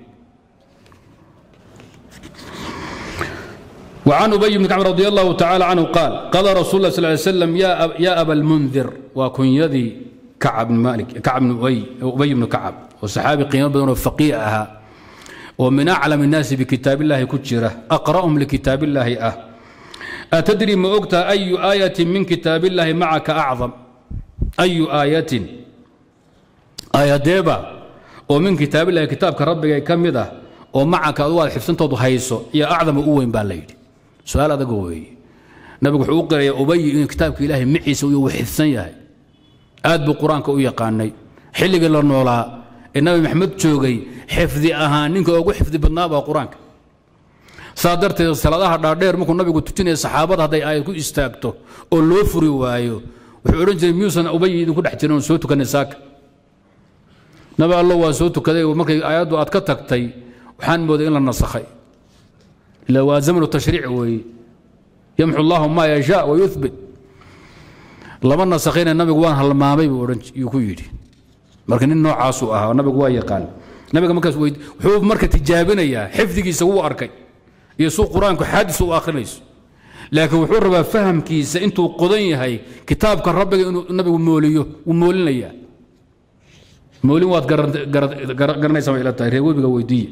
وعن أبي بن كعب رضي الله تعالى عنه قال قال رسول الله صلى الله عليه وسلم يا أب يا أبا المنذر وكن يدي كعب بن مالك كعب بن أبي أبي بن كعب وصحابي قيمة بدون فقيهها ومن أعلم الناس بكتاب الله كتشرة أقرأهم لكتاب الله أه أتدري ما أكت أي آية من كتاب الله معك أعظم أي آية آية ديبا ومن كتاب الله كتاب كربك كم ده ومعك أدوال حفظنتو هيسو يا أعظم أوين بالليل su-aal adaga weeye nabigu wuxuu u qiraya ubay inuu kitaabka ilaahay maciisa uu xifsan yahay aad buu qur-aanka u yaqaanay xilligii la noolaa ee nabi maxamed joogay xifdi ahaan ninka ugu xifdi badnaa baa qur-aanka saa darteed salaadaha dhaadheer markuu nabigu tujinaya saxaabada hadday aayad ku istaagto oo loo furi waayo wuxuu odhan jiray miyuusan ubay idinku dhex jirin oo soo tukanay saaka nabi allo waa soo tukaday markay aayaddu aad ka tagtay waxaan mooday in la nasakhay إلا وزمن التشريع وي يمحو الله ما يشاء ويثبت لما نسخين النبي وان هالمامي يكو يدي marka nin noocaas uu ahaa nabigu waa yaqaan nabiga markaas wuxuu marka tijaabinayaa xifdigiisa wuu arkay iyo suu qur-aanku xaadis u akhrinayso laakiin wuxuu rabaa fahamkiisa intuu qodan yahay kitaabka rabbiga inuu nabigu mooliyo wuu moolinayaa moolin waad garanaysaa ila tahay reer webiga weydiiye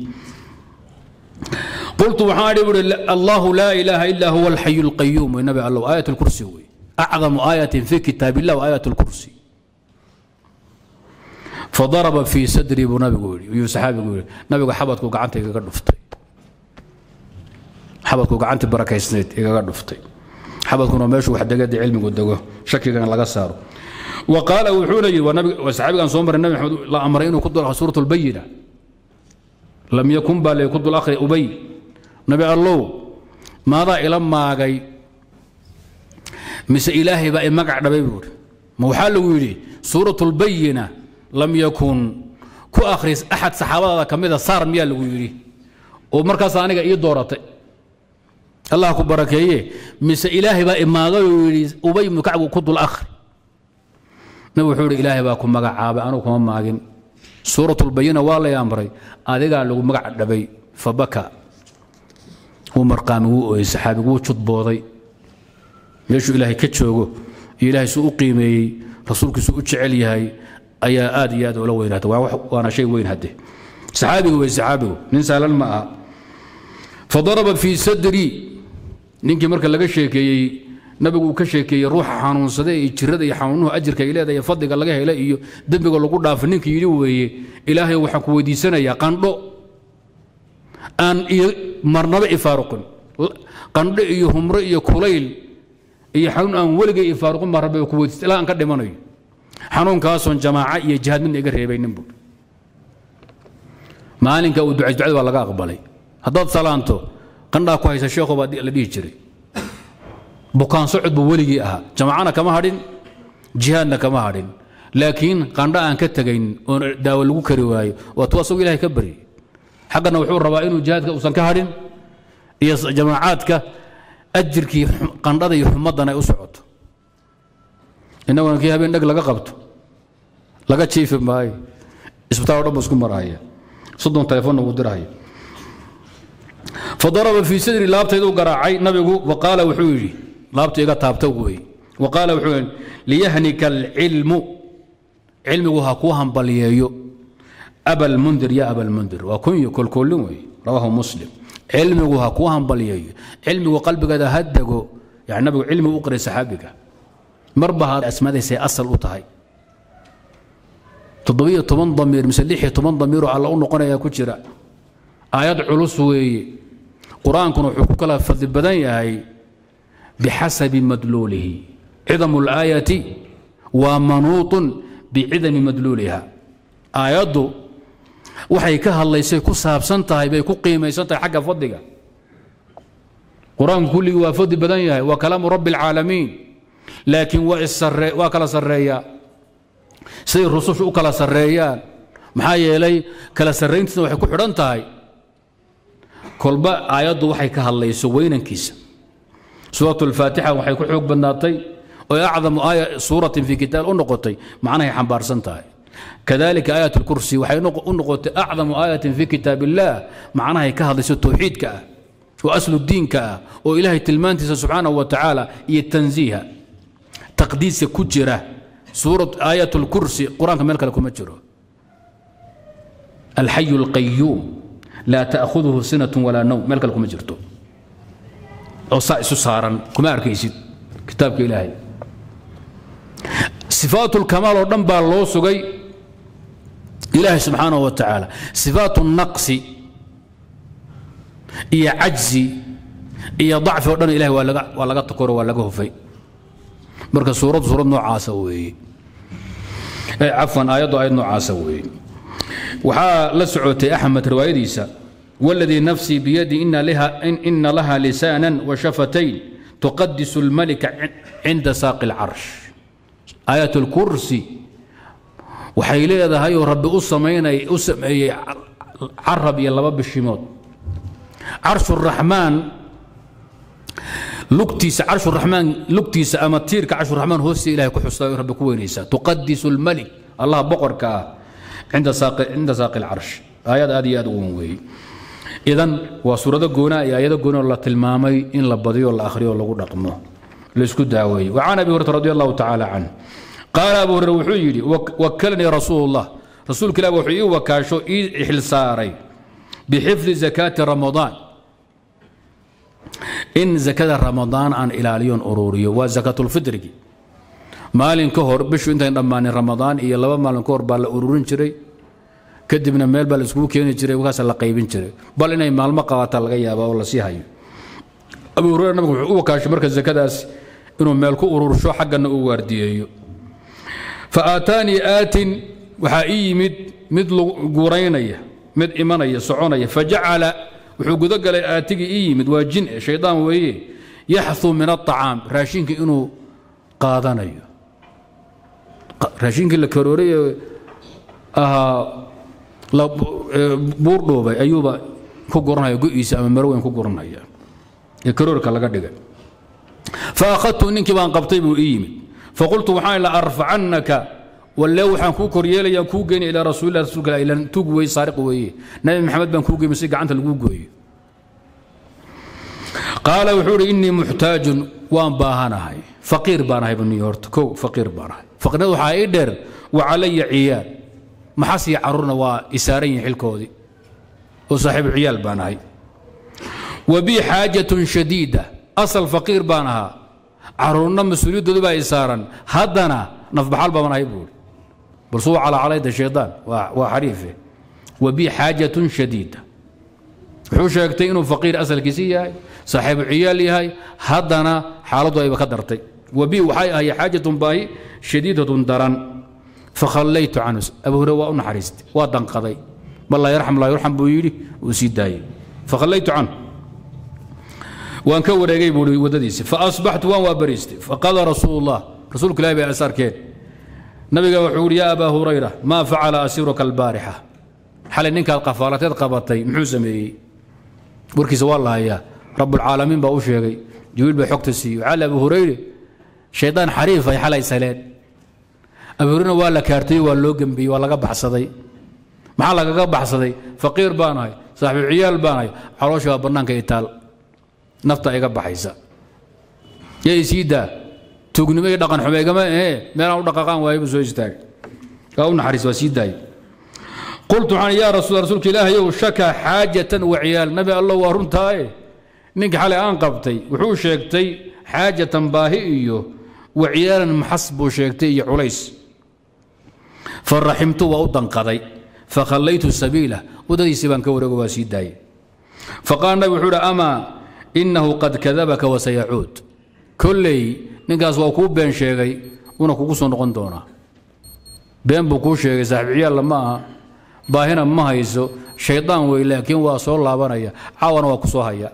قلت وحاري الله لا إله إلا هو الحي القيوم والنبي الله آية الكرسي وي. أعظم آية في كتاب الله وآية الكرسي فضرب في صدري ابو نبي يقول يو صحابي يقول نبي حبطك وقعنت إيقا دفتي حبطك وقعنت بركة سنيت إيقا دفتي حبطك ماشي واحد قد علمي قد شكي كان لغا صاروا وقال وحولي ونبي وصحابي كان صومر النبي محمد لا أمرين وكدوا سورة البينة لم يكن بالي كدوا الآخر أبي nabi allow maadaa ila maagay mise ilaahay baa i magac dhabay buuri ma waxaa lagu yidhi suurat lbayina lam yakun ku akhris axad saxaabadaada ka mida saar miyaa lagu yidhi oo markaas aniga ii dooratay allah ku barakeeye mise ilaahay baa imaagay oo yidhi ubay ibnu kacbu ku dul akhri nabi wuxuu yidhi ilaahay baa ku magacaabay anugu kuma maagin suurat lbayina waa lay amray adigaa lagu magac dhabay fabaka wuu marqaami wuu ooyey saxaabigu wuu judbooday meeshuu ilaahay ka joogo iyo ilaahay suu u qiimeeyey rasuulkiisu u jecel yahay ayaa aad iyo aad ula weynaata waana shay weyn hadde saxaabigu wey saxaabigu nin saalan ma aha fadaraba fii sadri ninkii marka laga sheekeeyey nabigu uu ka sheekeeyey ruuxa xanuunsada iyo jirada iyo xanuunuhu ajirka ay leedahay fadliga laga hela iyo dembiga lagu dhaafo ninkii yidhi weeye ilaahay waxaan ku weydiisanayaa qandho aan iyo marnaba ifaaruqin qandho iyo humro iyo kulayl iyo xanuun aan weligay ifaaruqin baa rabbi ku weydiista ilaa aan ka dhimanayo xanuunkaasoon jamaaca iyo jihaad midna iga reebaynin bu maalinka uu ducays ducada baa laga aqbalay haddaad salaanto qandhaa ku haysa sheekho baa la dhihi jiray bukaan socod buu weligii ahaa jamaacana kama hadhin jihaadna kama hadhin laakiin qandho aan ka tegayn oon daawo lagu kari waayo waa tu asagu ilahay ka baryay xaggana wuxuu rabaa inuu jihaadka uusan ka hadhin iyo jamaacaadka ajirkii qandhada iyo xumaddan ay u socoto innaguna kii habeen dheg laga qabto laga jiifi maayo isbitaal o dhan bu isku marahaya soddon telefoonna wuu dirahaya fadaraba fii sadri laabtayduu garaacay nabigu waqaala wuxuu yidhi laabta iga taabta wey waqaala wuxuu yidhi liyahnika alcilmu cilmigu ha kuu hambaliyeeyo abalmundir ya abalmundir waa kunyo kolkoolin wey rawaahu muslim cilmigu ha kuu hambaliyeeyo cilmigu qalbigeeda ha dego yani nabigu cilmigu u qiray saxaabiga marba ha asmadaysay asal u tahay toddobiyo toban damiir mise lixiyo toban damiiroo alla u noqonayaa ku jira aayad culus weeye qur-aankuna wuxuu ku kala fadli badan yahay bixasabi madluulihi cidamu اlaayati waa manuuطun bicidami madluuliha aayaddu waxay ka hadlaysay ku saabsan tahay bay ku qiimaysan tahay xagga fadliga qur-aanku kulligii waa fadli badan yahay waa kalaamu rabbi اlcaalamiin laakiin waa kala sarreeyaa siday rusushu u kala sarreeyaan maxaa yeelay kala sarrayntiisna waxay ku xidhan tahay kolba aayaddu waxay ka hadlayso weynankiisa suurat اlfaatixa waxay ku xoog badnaatay oo acdamu aaya suuratin fii kitaab u noqotay macnahay xambaarsan tahay kadalika aayat اlkursi waxay u noqotay acdamu aayatin fii kitaab اllah macnahay ka hadlayso towxiidka ah oo aslu diinka ah oo ilaahay tilmaantiisa subxaanaه wa tacaala iyo tanziiha taqdiiska ku jira suurat aayat اlkursi qur-aanka meel kale kuma jiro alxayu اlqayuum laa taأhuduhu sinat walaa nowm meel kale kuma jirto oo saa isu saaran kuma arkaysid kitaabka ilaahay sifaat اlkamaal oo dhan baa loo sugay ilaahay subxaanaه wa tacaala sifaat الnaqsi iyo cajzi iyo dacfi o dhan ilahay waa laga takoro waa laga hufay marka suurad suurad noocaasa weeye cafwan aayaddu aayad noocaasa weeye waxaa la socotay axmed riwaayadiisa wاladii nafsii biyadi ina laha lisaanan washafatayn tuqadisu اlmalika cinda saaqi اlcarsh aayat اlkursi waxay leedahay oo rabbi u sameeyey carab iyo laba bishimood carsh الraxmaan lugtiisa carshuraxmaan lugtiisa ama tiirka carshuraxmaan hoostiisa ilahay ku xusta rabbi ku weynaysaa tuqadisu اlmalik allah boqorka ah cinda saaqi اlcarsh aayad aad iyo aad u wan weeye idan waa suurado goonaa iyo aayado goonoo la tilmaamay in la badiyo la akhriyo lagu dhaqmo laisku daaweeye wa can abi hurata radi allahu tacaala canh qaala abu hurere wuxuu yidhi wakalanii rasuulu اllah rasuulka ilah wuxuu ii wakaasho ii xilsaaray bixifdi zakaati ramadaan in zakada ramadaan aan ilaaliyon ururiyo waa zakaatulfitrigi maalin ka hor bishu intayn dhammaanin ramadaan iyo laba maalin ka hor baa la ururin jiray kadibna meel baa la iskugu keeni jiray wakaasa la qaybin jiray bal inay maalmo qabataa laga yaaba oo lasii hayo abu hurera nabigu wuxuu u wakaashay marka zakadaas inuu meel ku urursho xaggana uu waardiyeeyo fa aataanii aatin waxaa ii yimid mid guuraynaya mid imanaya soconaya fajacala wuxuu gudagalay aatigii ii yimid waa jin shaydaan weeye yaxuu min aطacaam raashinka inuu qaadanayo raashinkii la karooray ee ahaa la buur dhuubay ayuuba ku guranaya go-iisa ama maro weyn ku guranaya ee karoorka laga dhigay fa akhadtu ninkii baan qabtay buu ii yimid faqultu waxaan la arfacannaka walle waxaan kuu koryeelaya kuu geyna ilaa rasuulilah rasuulka ilan tug wey saariq weeye nabi maxamed baan kuu geyma si gacanta lagu gooyo qaala wuxuu idhi innii muxtaajun waan baahanahay faqiir baan ahay baniyo horta kow faqiir baan ahay faqirnada waxaa ii dheer wa calaya ciyaal maxasii carruurna waa isaaran yihin xilkoodii oo saaxiibu ciyaal baan ahay wa bii xaajatun shadiida asal faqiir baan ahaa carruurna mas-uuliyaddoodu baa isaaran haddana nafbaxal baan ahay buuri bal suu calaacalayda shaydaan waa xariife wa bii xaajatun shadiida wuxuu sheegtay inuu faqiir asalkiisi yahay saaxiibu ciyaal yahay haddana xaaladdu ayba ka dartay wabi waxay ahay xaajatun baahi shadiidatun daran fakhallaytu canhu abu hurre waa u naxariistay waa danqaday bal laa yarxam laa yurxam buu yidhi uu sii daayey fakhallaytu canhu waan ka wareegay buu waddadiisi faasbaxtu waan waa bariistay faqala rasuulu llah rasuulku ilahi bay asarkeen nabiga wuxuu yidhi yaa abaa hurayra maa facala asiiruka albaarixa xalay ninkaad qafaalateed qabatay muxuu sameeyey warkiisa waa la hayaa rabbulcaalamiin baa u sheegay jibriil baa xogta siiyey waxaa abu hurayre shaydaan xariif ay xalay saleen abu hurayrena waa la kaartayey waa loo gembiyey waa laga baxsaday maxaa lagaga baxsaday faqiir baan ahay saaxibu ciyaal baan ahay caloosha waa bannaanka itaal nafta iga baxaysa yay sii daa tuugnimo iyo dhaqan xume igama ee meelaan u dhaqaqaan waayo buu soo istaagay waa u naxariis waa sii daayey qultu waxaan yaa rasuul rasuulka ilaahayow shaka xaajatan wa ciyaal nabi allah waa runtaaye ninka xalay aan qabtay wuxuu sheegtay xaajatan baahi iyo wa ciyaalan maxas buu sheegtay iyo culays faraximtu waa u danqaday fakhallaytu sabiila waddadiisii baan ka wareego waa sii daayey faqaala nabi wuxuu uhi amaa innahu qad kadabaka wasayacuud kolley ninkaas waa kuu been sheegay una kugu soo noqon doonaa been buu kuu sheegay saaxiib ciyaalla ma aha baahina ma hayso shaydaan wey laakiin waa soo laabanaya caawana waa ku soo haya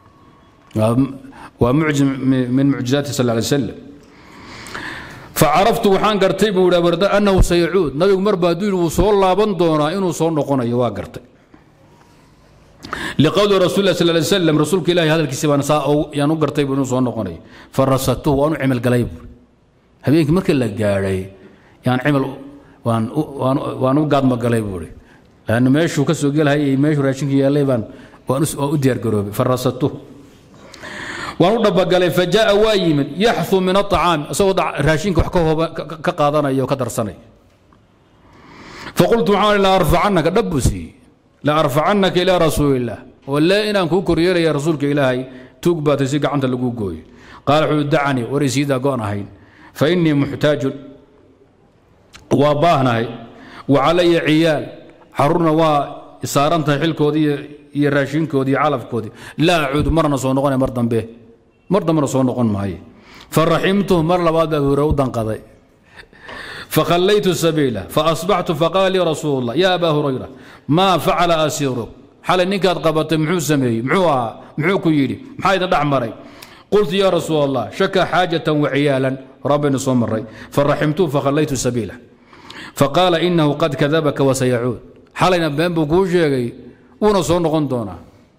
waa mucjim min mucjizaati sal lay slam facaraftu waxaan gartay buu yidhi abarda annahu sayacuud nabigu marba hadduu yidhi wuu soo laaban doonaa inuu soo noqonayo waa gartay liqowli rasul lah sal lay slam rasuulka ilahi hadalkiisi baan saa yaan u gartay buu inuu soo noqonayo farasatuhu waan u cimal galay buu habeenkii markii la gaadhay yaan cimal waan waan u gaadmagalay buui lanna meeshuu ka soo gelhayay meeshuu raashinka yaallay baan waan u diyaargaroobay farasatuh waan u dhabagalay fa jaa waa yimid yaxu min aطacaami isagoo raashinka wax ka qaadanaya oo ka darsanaya faqultu waxaan la arfacanaka dhab buu siiyey la arfacannaka ilaa rasuuli illah walle inaan kuu koryeelaya rasuulka ilaahay tuug baatay si gacanta lagu gooyo qaala wuxuu dacanii war isiidaa go'an ahayn fa innii muxtaajun waa baahnahay wa calaya ciyaal caruurna waa saaran tahay xilkoodii iyo raashinkoodii iyo calafkoodii laa acuudu marna soo noqonay mar dambe mar dambena soo noqon maaye faraximtuhu mar labaad baa hore u danqaday fakhallaytu sabiila faasbaxtu faqaala lii rasuulu llah yaa abaa hurayra maa facala asiiruk xalay ninkaad qabatay muxuu sameeyey muxuu ahaa muxuu ku yidhi maxaa idin dhex maray qultu yaa rasuul allah shaka xaajatan wa ciyaalan rabbaynu soo maray faraximtuhu fakhallaytu sabiila faqaala inahu qad kadabaka wasayacuud xalayna been buu kuu sheegay wuuna soo noqon doonaa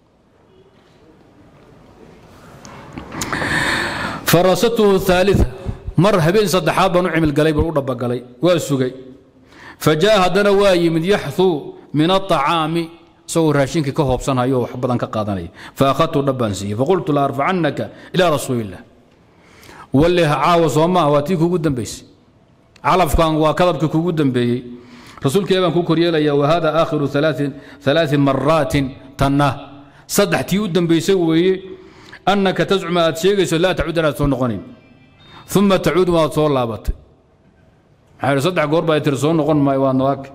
farasatuhu aalia mar habeen saddexaad baan u cimilgalay baan u dhabagalay waa sugay fa jaa haddana waa yimid yaxuu min aطacaami isagoo raashinkii ka hoobsanhayo wax badan ka qaadanaya faakhadtu dhabbaan siiyey faqultu la arfacannaka ilaa rasuuli illah walle caawa soo maaha waa tii kuugu dambaysay calafkan waa kadabka kuugu dambeeyey rasuulka baan kuu koryeelaya wahada aakhiru alaai maraatin tanna saddex tii u dambaysay weeye annaka tascuma aad sheegayso laa tacud inaad soo noqonin uma tacuud waad soo laabatay maxaa saddex goor baa tiri soo noqon maayo waa nawaag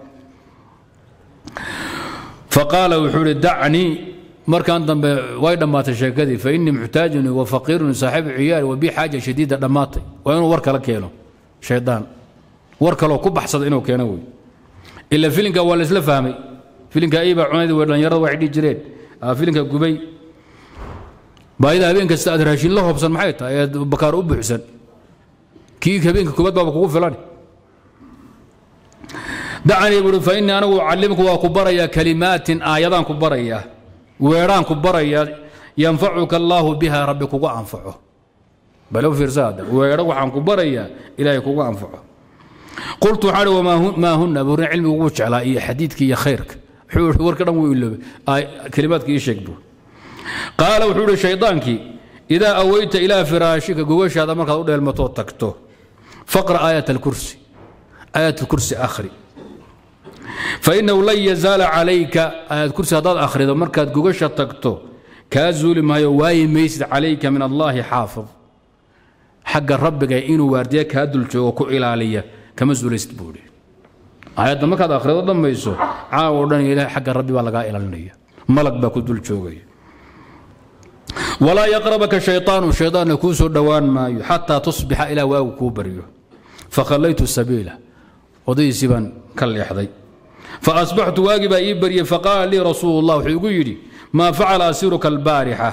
faqaala wuxuu ihi dacnii markan dambe way dhammaatay sheekadii fa innii muxtaajun wa faqiirun saaxibu ciyaal wa bi xaaja shadiida dhammaatay waa inuu war kala keeno shaydaan war kaloo ku baxsada inuu keeno wey ila filinka waa la isla fahmay filinka ayba cunayd way dhallinyarada waxay dhihi jireen filinka gubay baayida habeen kasta aad raashin la hoobsan maxay tahay eed bakaar u buuxsan kii habeenka kubad baaba kugu filan dacanii buui fa innii anigu ucallimku waa ku barayaa kalimaatin aayadaan ku barayaa weedhaan ku barayaa yanfacuka allaahu biha rabbi kugu anfaco bale u fiirsaada weedho waxaan ku barayaa ilaahay kugu anfaco qultu waxaan ihi maa huna buurin cilmigu wuu jeclaa iyo xadiidka iyo khayrka wuxuu ihi warka dhan wuu iloobay kelimaadka ii sheeg buu qaala wuxuu ihi shaydaankii idaa aweyta ilaa firaashika gogashaada markaad u dheelmatoo tagto faqra aayat alkursi aayat alkursi akhri fainahu lan yazaala calayka aayad kursi haddaad akhrido markaad gogasha tagto kaa zuuli maayo waayi maysid calayka min allaahi xaafid xagga rabbiga inuu waardiya kaa dul joogo ku ilaaliya kama zuulaysid buu ihi aayadda markaad akhrido dhammayso caawo dhan ilaah xagga rabbi baa lagaa ilaalinaya malag baa ku dul joogaya walaa yaqrabaka shayطaanu shayطaanna kuu soo dhowaan maayo xataa tusbixa ilaa waagu kuu baryo fakhallaytu sabiila odaydiisii baan ka leexday faasbaxtu waagii baa ii baryey faqaala lii rasuulu اllah wuxuu igu yidhi maa facala asiruka albaarixa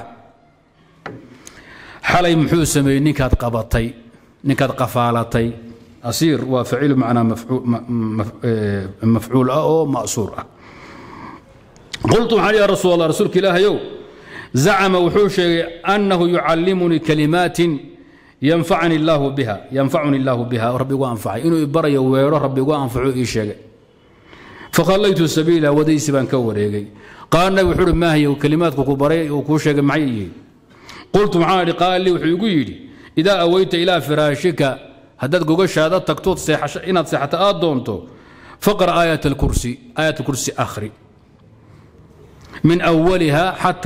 xalay muxuu sameeyey ninkaad qabatay ninkaad qafaalatay asiir waa faciilu macnaa mafcuul ah oo ma'suur ah qultu waxaan ya rasuul allah rasuulka ilaahayow zacama wuxuu sheegay annahu yucallimunii kalimaatin yanfacani illaahu biha yanfacuni illaahu biha rabbi igu anfacay inuu ibarayo weedho rabbi igu anfaco ii sheegay fakhallaytu sabiila wadaysi baan ka wareegay qaala nabi wuxuu uhi maahiy kelimaadku ku baray uu kuu sheegay maxay yihiin qultu maxaan idhi qaala lii wuxuu igu yidhi idaa aweyta ilaa firaashika haddaad gogashaada tagtood inaad seexato aad doonto faqra aayat alkursi aayat alkursi akhri min awaliha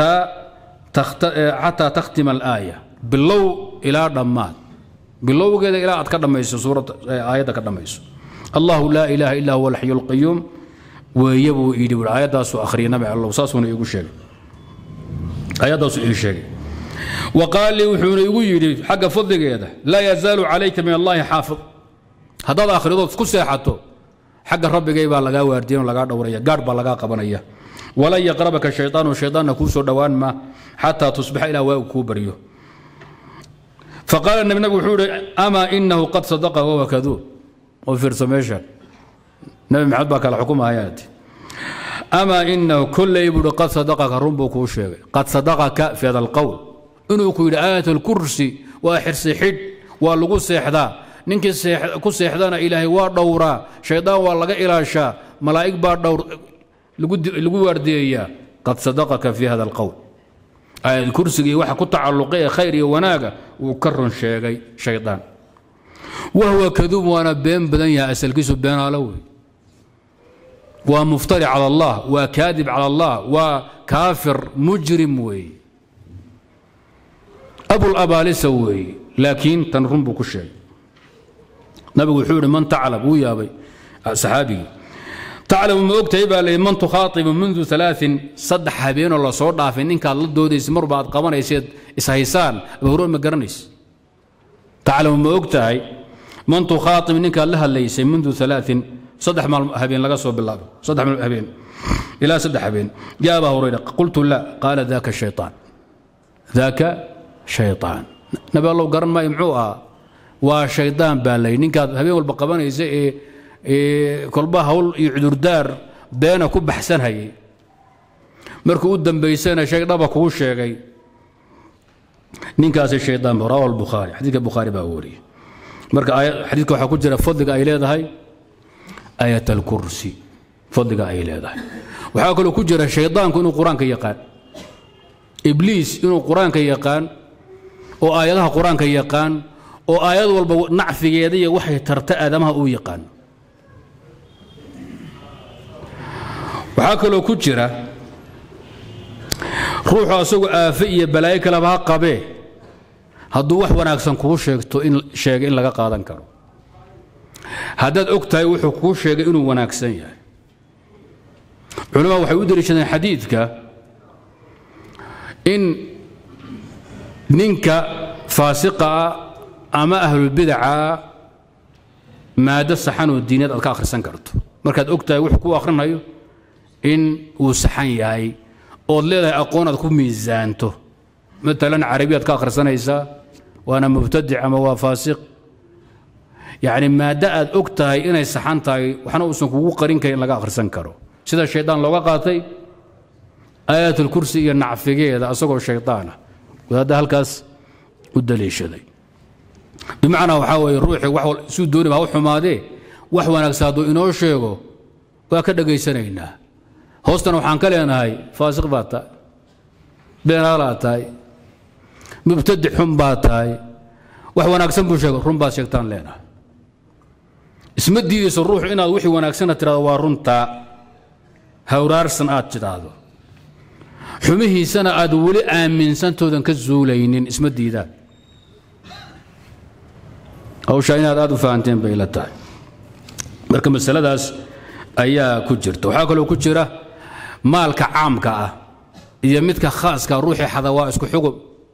xataa takhtima alaaya bilow ilaa dhammaad bilowgeeda ilaa aad ka dhammayso suuradda aayadda ka dhammayso allahu laa ilaaha illa huwa alxayu alqayuum weeye buu yidhi buui aayaddaasu akhriyay nabi allow saasuuna iigu sheegay aayaddaasu ii sheegay wa qaal lii wuxuuna igu yidhi xagga fadligeeda laa yazaalu calayka min allaahi xaafid haddaad akhridood ku seexato xagga rabbigay baa lagaa waardiyan oo lagaa dhowraya gaadh baa lagaa qabanaya walan yaqrabaka shayطaanu shayطaanna kuu soo dhowaan ma xataa tusbixa ilaa waagu kuu baryo faqaala nabi nabig wuxuu ihi amaa inahu qad sadaqa wahuwa kaduub oo fiirso meeshaan nabi maxamed baa kala xukumahayaati amaa inahu kolley buuhi qad sadaqaka run buu kuu sheegay qad sadaqaka fi hada alqowl inuu ku yidhi aayat alkursi waa xirsi xidh waa lagu seexdaa ninkii ku seexdana ilaahay waa dhowraa shaydaan waa laga ilaashaa malaa'ig baa dhowr lagu waardiyeeyaa qad sadaqaka fi hada alqowl aayad kursigii waxa ku tacalluqay ee khayr iyo wanaaga wuu ka run sheegay shaydaan wahwa kaduub waana been badan yahay asalkiisu beenaalo wey waa muftari cala allah waa kaadib cala allah waa kaafir mujrim weeye abulabaalisa weeye laakiin tan run buu ku sheegay nabigu wuxuu yihi man taclab wuu yaabay saxaabigii taclamu ma ogtahay baa layidhi man tukhaatibu mundu alaain saddex habeenoo lasoo dhaafay ninkaad la doodaysa marba aad qabanayseed ishaysaan abahuro ma garanaysa taclamu ma ogtahay man tukhaatib ninkaad la hadlaysay mundu alaain saddex maal habeen laga soo bilaabo saddex habeen ilaa saddex habeen yaa abaa hurayra qultu la qaala daka shayطaan daka shayطaan nabi allow garan maayo muxuu ahaa waa shaydaan baa layidhi ninkaad habeen walba qabanaysa ee kolba hawl iyo cudurdaar beena ku baxsanhayay markuu u dambaysana shay dhaba kuu sheegay ninkaasi shaydaan rawa albukhaari xadiidka bukhaari baa wariyey marka xadiidka waxaa ku jira fadliga ay leedahay aayat alkursi fadliga ay leedahay waxaa kaloo ku jira shaydaanku inuu qur-aanka yaqaan ibliis inuu qur-aanka yaqaan oo aayadaha qur-aanka yaqaan oo aayad walba nacfigeeda iyo waxay tarta aadamaha uu yaqaan waxaa kaloo ku jira ruuxu asagu aafe iyo balaayo kaleba ha qabee hadduu wax wanaagsan kuu sheegto in sheega in laga qaadan karo haddaad og tahay wuxuu kuu sheegay inuu wanaagsan yahay culamada waxay u deliishadeen xadiidka in ninka faasiqaa ama ahlulbidaca maado saxan oo diineed aad ka akhrisan karto markaad og tahay wuxuu kuu akhrinayo in uu saxan yahay ood leedahay aqoon aad ku miisaanto maalan carabiyaad ka akhrisanaysaa waana mubtadic ama waa faasiq yacni maaddo aad og tahay inay saxan tahay waxna uusan kugu qarin karin in laga akhrisan karo sida shaydaan looga qaatay aayaatulkursi iyo nacfigeeda asagoo shaydaana wadaadda halkaas u daliishaday bimacnaa waxaa weeye ruuxii wax suu dooni baa u xumaadee wax wanaagsan hadduu inoo sheego waa ka dhegaysanaynaa hoostana waxaan ka leenahay faasiq baad tahay beenaalaad tahay mubtadic xun baad tahay wax wanaagsan buu sheego run baad sheegtaan leenahay isma diidayso ruuxu inaad wixii wanaagsana tidhahdo waa runtaa hawraarsan aad tidhaahdo xumihiisana aad weli aaminsantoodan ka zuulaynin isma diidaan hawshaa inaad aad u fahanteen bay la tahay marka masaladaas ayaa ku jirta waxaa kaloo ku jira maalka caamka ah iyo midka khaaska ruuxii xada waa isku xugub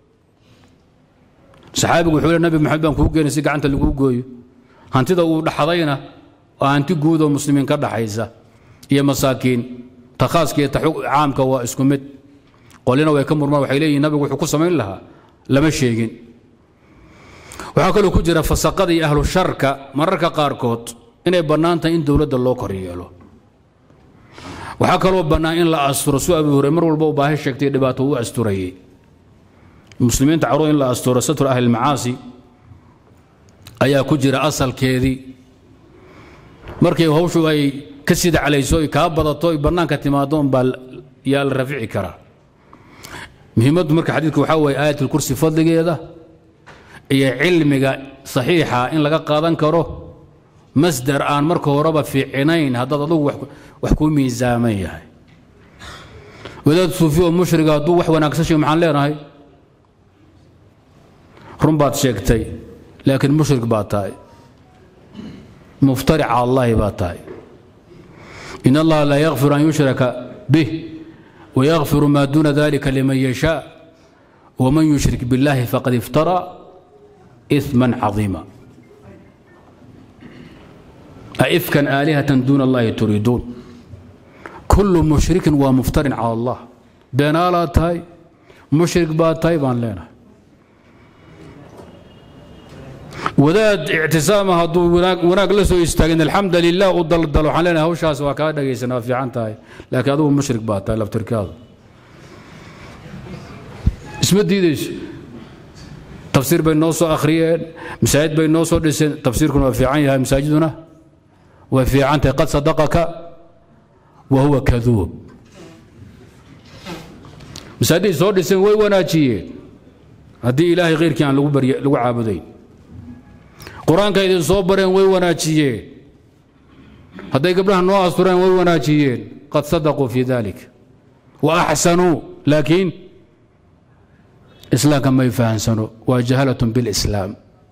saxaabigu wuxuu le nabi maxamed baan kuu geenay si gacanta laguu gooyo hantida uu dhaxdayna waa hanti guud oo muslimiin ka dhaxaysa iyo masaakiin ta khaaska iyo ta caamka waa isku mid qolina way ka murmaan waxay leeyihin nabigu wuxuu ku samayn lahaa lama sheegin waxaa kaloo ku jira fasaqada iyo ahlu sharka mararka qaarkood inay bannaan tahay in dowladda loo kor yeelo waxaa kaloo bannaan in la asturo su abi hore mar walba u baahi sheegtay dhibaato u asturayey muslimiinta carruur in la asturo satru ahli lmacaasi ayaa ku jira asalkeedii markay hawshu ay ka sida calayso ay kaa badato ay bannaanka timaado unbaa yaa la rafici karaa muhiimaddu marka xadiidku waxaa weeye aayatulkursi fadligeeda iyo cilmiga saxiixa in laga qaadan karo masdar aan marka horeba fiicinayn haddaad adugu wax kuu miisaaman yahay wadaad suufi oo mushriga hadduu wax wanaagsan sheeg maxaan leenahay run baad sheegtay laakiin mushrik baad tahay muftaric cala allahi baad tahay in allaha laa yakfiru an yushraka bih wayakfiru maa duuna dalika liman yashaa waman yushrik biاllahi faqad iftara إثما عظيما أئفكا آلهة دون الله تريدون كل مشرك ومفتر على الله بينالا تاي مشرك با تاي بان لنا wadaad ictisaama hadduu wanaag la soo istaagin alxamda lilah u daldalo waxaan leenahay hawshaas waa kaa dhagaysan waa fiican tahay laakiin adigu mushrik baa tahay laftirkaadu isma diidayso tafsiir bay noo soo akhriyeen masaajid bay noo soo dhiseen tafsiirkuna waa fiican yahay masaajiduna way fiican tahay qad sadaqaka wa huwa kaduub masaajiday soo dhiseen way wanaajiyeen haddii ilaahay khayrkii aan lagu barye lagu caabudayn qur-aanka idin soo bareen way wanaajiyeen hadday gabdhaha noo astureen way wanaajiyeen qad sadaquu fi dalik wa axsanuu laakiin islaamka may fahansano waa jahalatun bilislaam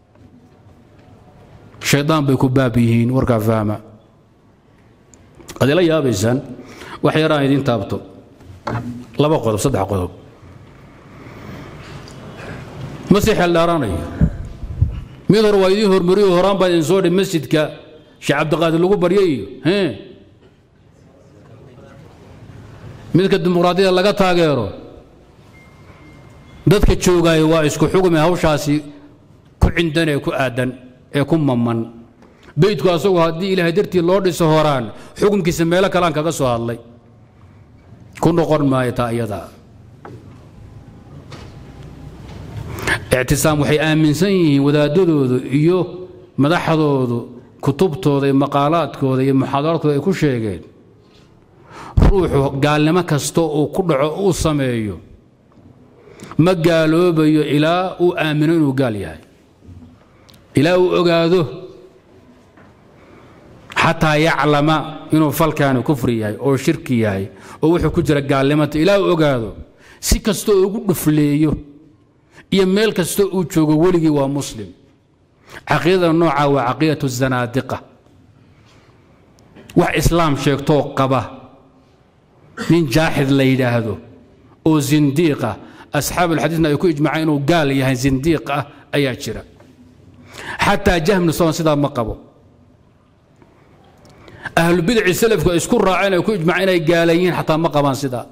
shaydaan bay ku baab yihiin warkaa fahma ad ila yaabaysaan wax yaraan idiin taabto laba qodob saddex qodob ma sii xeeldhaaranayo mid hore waa idiin hormariyo horaan baa idin soo dhi masjidka sheekh cabdiqaadir lagu baryo iyo midka dimuqraadiyada laga taageero dadka joogaayo waa isku xugume hawshaasi ku cindan ee ku aadan ee ku maman beydku asagu haddii ilaahay dartii loo dhiso horaan xukunkiisa meelo kalean kaga soo hadlay ku noqon maayo taa iyadaa ictisaam waxay aaminsan yihiin wadaadadoodu iyo madaxdoodu kutubtooda iyo maqaalaadkooda iyo muxaadaraadkooda ay ku sheegeen ruuxu gaalnimo kasta uu ku dhaco uu sameeyo ma gaaloobayo ilaa uu aamino inuu gaal yahay ilaa uu ogaado xataa yaclama inuu falkaani kufri yahay oo shirki yahay oo wuxuu ku jira gaalnimata ilaa uu ogaado si kastoo ugu dhufleeyo iyo meel kastoo uu joogo weligii waa muslim caqiidada nooca waa caqiidatu zanaadiqa wax islaam sheegtoo qaba nin jaaxid la yidhaahdo oo zindiiqa asxaab alxadiisna ay ku ijmaceen inuu gaal yahay zindiiq ah ayaa jira xataa jahmnu sawan sidaa ma qabo ahlubidaci salafku ay isku raaceen ay ku ijmaceen inay gaalan yihiin xataa ma qabaan sidaa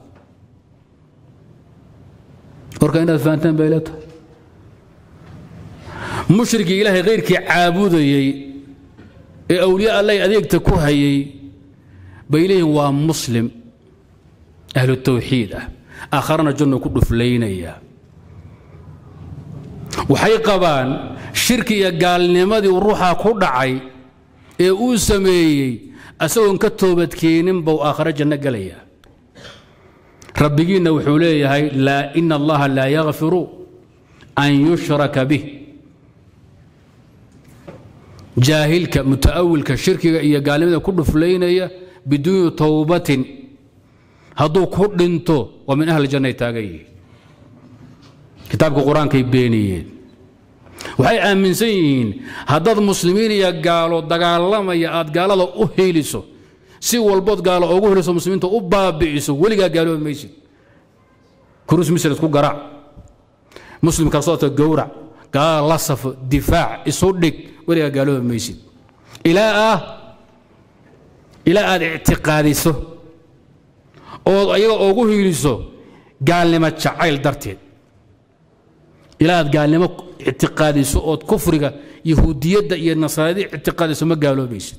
warka inaad fahanteen bay leetahay mushrigii ilaahay khayrkii caabudayey ee awliya allay adeegta ku hayay bay leeyihin waa muslim ahlu tawxiid ah aakharana janno ku dhuflaynaya waxay qabaan shirki iyo gaalnimadii ruuxa ku dhacay ee uu sameeyey asagoon ka toobadkeenin buu aakhare janno gelaya rabbigiinna wuxuu leeyahay laa ina allaha laa yakfiru an yushraka bih jaahilka muta'awilka shirkiga iyo gaalnimada ku dhuflaynaya biduuni towbatin hadduu ku dhinto waa min ahli jannay taagan yihiin kitaabka qur-aankay beeniyeen waxay aaminsan yihiin haddaad muslimiin iyo gaalo dagaalamaya aad gaalada u hiiliso si walbood gaalo ugu heliso muslimiinta u baabi'iso weligaa gaaloobi maysid kurus misr isku garaac muslimka soota gowrac gaala la safo difaac isu dhig weligaa gaaloobi maysid ilaa ah ilaa aad ictiqaadiso ood ayaga ugu hiiliso gaalnimo jacayl darteed ilaa aad gaalnimo ictiqaadiso ood kufriga yahuudiyadda iyo nasaaradi ictiqaadiso ma gaaloobaysid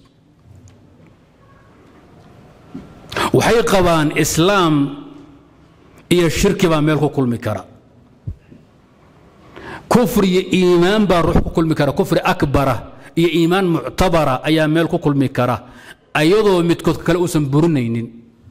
waxay qabaan islaam iyo shirki baa meel ku kulmi kara kufri iyo iimaan baa ruux ku kulmi kara kufri akbara iyo iimaan muctabara ayaa meel ku kulmi kara ayadoo midkood kale uusan burinaynin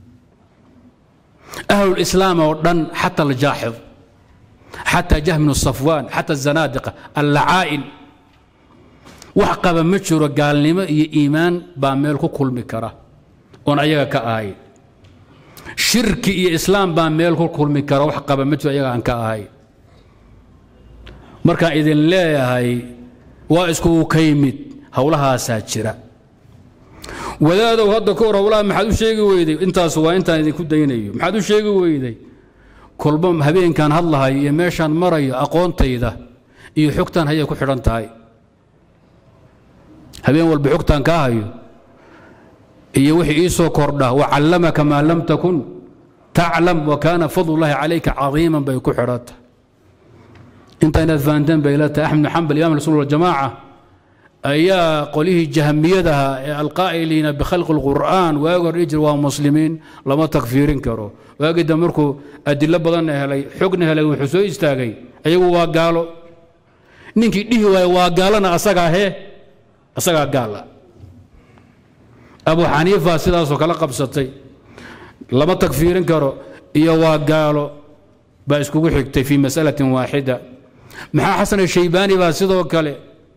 ahlulislaam oo dhan xata aljaaxid xata jahminu safwaan xata azanaadiqa allacaa'in wax qaba ma jiro gaalnimo iyo iimaan baa meel ku kulmi kara oon ayaga ka ahayn shirki iyo islaam baa meel ku kulmi kara wax qaba ma jiro ayaga aan ka ahayn markaan idin leeyahay waa iskugu ka yimid howlahaasaa jira wadaadow hadda ka hor howlaha maxaad u sheegi weyday intaas waa intaan idinku daynayo maxaad u sheegi weyday kolba habeenkaan hadlahayo iyo meeshaan marayo aqoontayda iyo xogtaan hayay ku xidhan tahay habeen walba xogtaan kaa hayo iyo wixii ii soo kordha wacallamaka maa lam takun taclam wa kaana fadlullaahi calayka cadiiman bay ku xidhan tahay inta inaad fahanteen bay la tahay axmed bin xambal imam rasuul waljamaaca ayaa qolihii jahmiyadaha ee alqaa'iliina bikhalqi اlqur'aan waagi hor dhihi jir waa muslimiin lama takfiirin karo waagii dambe markuu adilo badanna helay xogna helay wuxuu soo istaagay ayagu waa gaalo ninkii dhihi waaya waa gaalana asagaa hee asagaa gaala abu xaniifa sidaasoo kala qabsatay lama takfiirin karo iyo waa gaalo baa iskugu xigtay fii masalatin waaxida maxaa xasan ashaybaani baa sidoo kale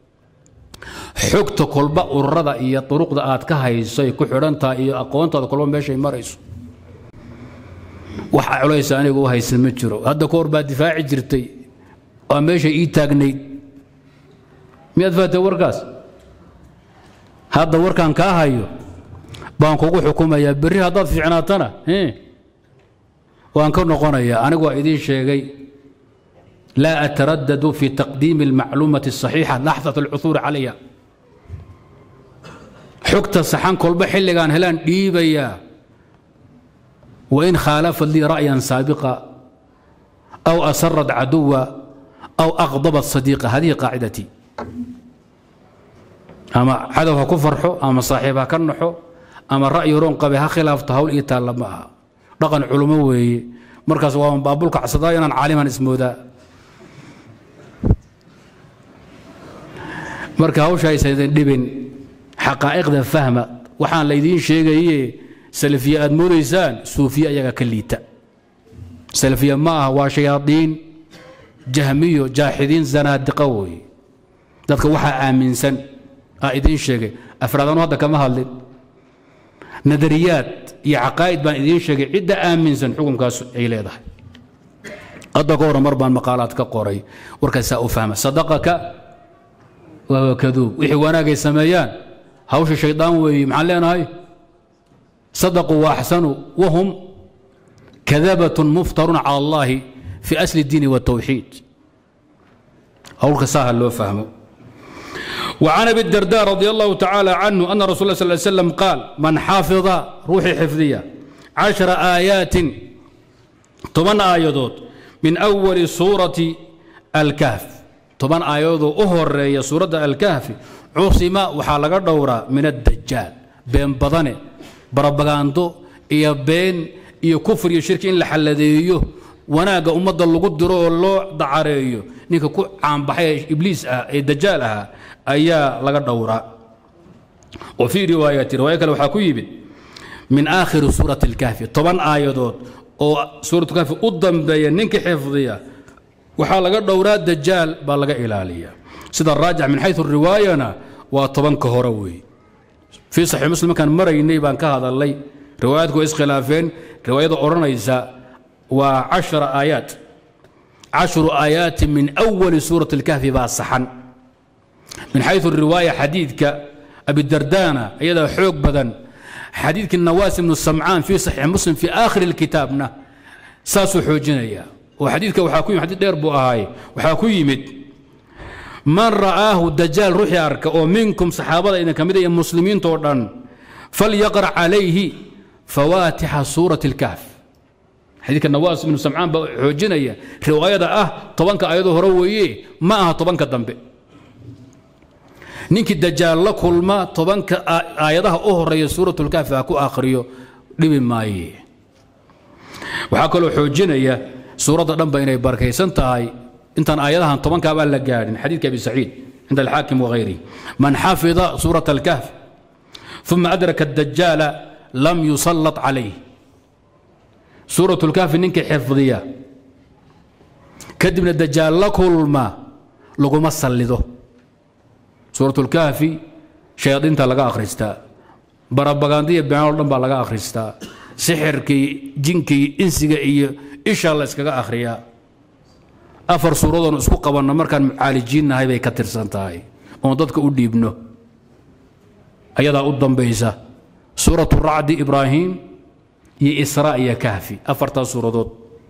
xogta kolba ururada iyo duruqda aad ka hayso ay ku xidhantahay iyo aqoontaada kolba meeshay marayso wax culaysa aniga u haysan ma jiro hadda ka hor baa difaaci jirtay waa meeshay ii taagnayd miyaad fahatay warkaas hadda warkaan kaa hayo baan kugu xukumayaa berri haddaad fiicnaatana waan ka noqonayaa anigu waa idiin sheegay laa ataradadu fi taqdiimi almacluumati الصaxiixa laxdat alcuhuuri calayha xogta saxan kolba xilligaan helaan dhiibayaa wain khaalafat lii ra'yan saabiqa aw asarat caduwa aw aqdabat sadiiqa hadihi qaacidatii ama cadow ha ku farxo ama saaxiib ha ka naxo ama ra'yi roon qabe ha khilaafto hawl ii taalla ma aha dhaqan culummo weeye markaas waa baabulka cadsadaa inaan caaliman ismoodaa marka hawsha aysan dhibin xaqaa'iqda fahma waxaan laydiin sheegaye salafiye aad moodaysaan suufiye ayaga ka liita salafiye ma aha waa shayaadiin jahmiyo jaaxidiin zanaadiqa weeye dadka waxaa aaminsan aa idiin sheegay afraadanu hadda kama hadlin nadariyaad iyo caqaa'id baan idiin sheegay cidda aaminsan xukunkaas ay leedahay hadda ka hore mar baan maqaalaad ka qoray warkaasaa u fahma sadaqaka wahuwa kaduub wixii wanaagay sameeyaan hawsha shaydaan weeye maxaan leenahay sadaquu waaxsanuu wahum kadabatun muftarun cala allahi fi asli اdiini wاtawxiid hawlka saaha loo fahmo وعن أبي الدرداء رضي الله تعالى عنه أن رسول الله صلى الله عليه وسلم قال من حافظ روحي حفظية عشر آيات طبعا آيات من أول سورة الكهف طبعا آيات أهر سورة الكهف cusima waxaa laga dhowraa min addajaal been badane barabagaando iyo been iyo kufr iyo shirki in la xalladeeyo wanaagga ummadda lagu diro oo loo dacareeyo ninka ku caanbaxay ee ibliis ah ee dajaal ahaa ayaa laga dhowraa wa fii riwaayati riwaayo kale waxaa ku yimid min aakhiri suurati اlkahfi toban aayadood oo suuratulkahfi u dambeeya ninka xifdiya waxaa laga dhowraa dajaal baa laga ilaaliya sida raajix min xayu riwaayana waa tobanka hore weeye fii saxiix muslim markaan maraynay baan ka hadalnay riwaayaadku way iskhilaafeen riwaayada odhanaysa waa cashara aayaat cashru aayaati min awali suurati اlkahfi baa saxan min xayu riwaaya xadiidka abidardana iyadaa xoog badan xadiidkii nawaas ibnu samcaan fii saxiix muslim fii aakhiri اlkitaabna saasuu xoojinaya oo xadiidka waxaa ku yimid xadiid dheer buu ahaay waxaa ku yimid man ra'aahu dajaal ruuxii arka oo minkum saxaabada idin ka mid iyo muslimiintoo dhan falyaqra calayhi fawaatixa suurati اlkahf xadiidka nawaas ibnu samcaan baa xoojinaya riwaayada ah tobanka ayadoo hore weeye ma aha tobanka dambe ninkii dajaal la kulma tobanka aayadaha u horeeya suuratulkaafi ha ku akhriyo dhibi maaye waxaa kaloo xoojinaya suuradda dhanba inay barakaysan tahay intaan aayadahan tobankaabaan la gaadhin xadiidka abi saciid cinda alxaakim wagayrihi man xafida suurat alkahf uma adraka adajaala lam yusallat calayh suuratulkahfi ninkii xifdiya kadibna dajaal la kulma laguma sallido suuratulkahfi shayaadiinta laga akhristaa barabagaandiya beenoo dhan baa laga akhristaa sixirkii jinkii insiga iyo ishaa la iskaga akhriyaa afar suuradoon isku qabanno markaan mucaalijiinnahay bay ka tirsan tahay oon dadka u dhiibno ayadaa u dambaysa suuratu racdi ibraahim iyo israa iyo kahfi afartaas suuradood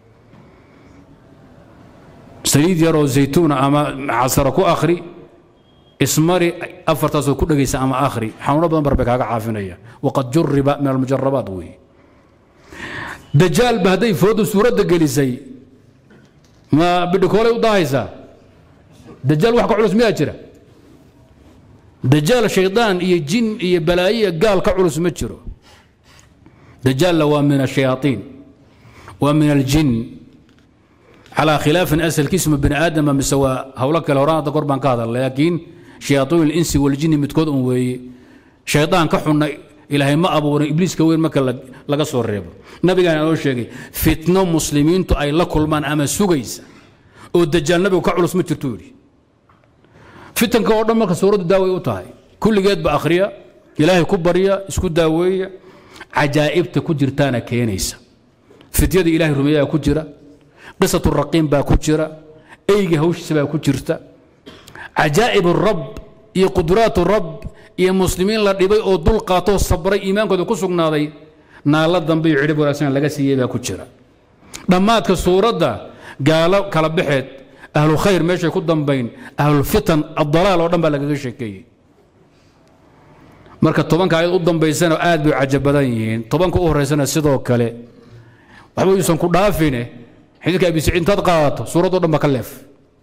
saliid yaroo zaytuuna ama casara ku akhri ismari afartaasoo ku dhegaysa ama akhri xanuuno badan bar bay kaaga caafinaya waqad juriba min almujarabaat weeye dajaalba hadday foodu suuradda gelisay ma bidhikoolay u daahaysaa dajaal wax ka culus miyaa jira dajaal shaydaan iyo jin iyo balaayiya gaal ka culus ma jiro dajaalla waa min ashayaaiin waa min aljin calaa khilaafin asalkiisma bini aadama mise waa howlo kale horaan hadda kor baan ka hadalnay laakiin shayaaiin insi waljini midkood un weeye shaydaan ka xunna ilaahay ma abuurin ibliiska weyn marka laga soo reebo nabigaan inoo sheegay fitno muslimiintu ay la kulmaan ama sugaysa oo dajaal nabigu ka culus ma jirtuu yidhi fitanka oo dhan marka suuraddu daaway u tahay kulligeedba akhriya ilaahay ku barya isku daaweeya cajaa'ibta ku jirtaana keenaysa fityada ilahay rumeeyaa ku jira qisatu raqiim baa ku jira eyga hawshiisa baa ku jirta cajaa'ib rab iyo qudraat rab iyo muslimiin la dhibay oo dul qaatoo sabray iimaankooda ku sugnaaday naalla dambe iyo cidhib wanaagsan laga siiyey baa ku jira dhammaadka suuradda gaalo kala baxeed ahlu khayr meeshay ku dambayn ahlulfitan addalaal oo dhan baa lagaga sheekeeyey marka tobanka ayad u dambaysana aad bay cajab badan yihiin tobanka u horeysana sidoo kale waxba yuusan ku dhaafine xadiidka abi saciid intaad qaadato suuraddo dhan ba ka leef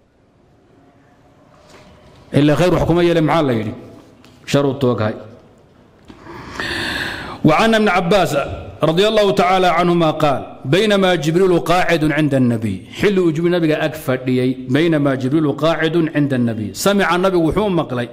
ilaa khayr wax kuma yeele maxaa la yidhi sharu tooghay وعن ابن عباس رضي الله تعالى عنهما قال بينما جبريل قاعد عند النبي حل وجوب النبي أكفر بينما جبريل قاعد عند النبي سمع النبي وحوم مقلي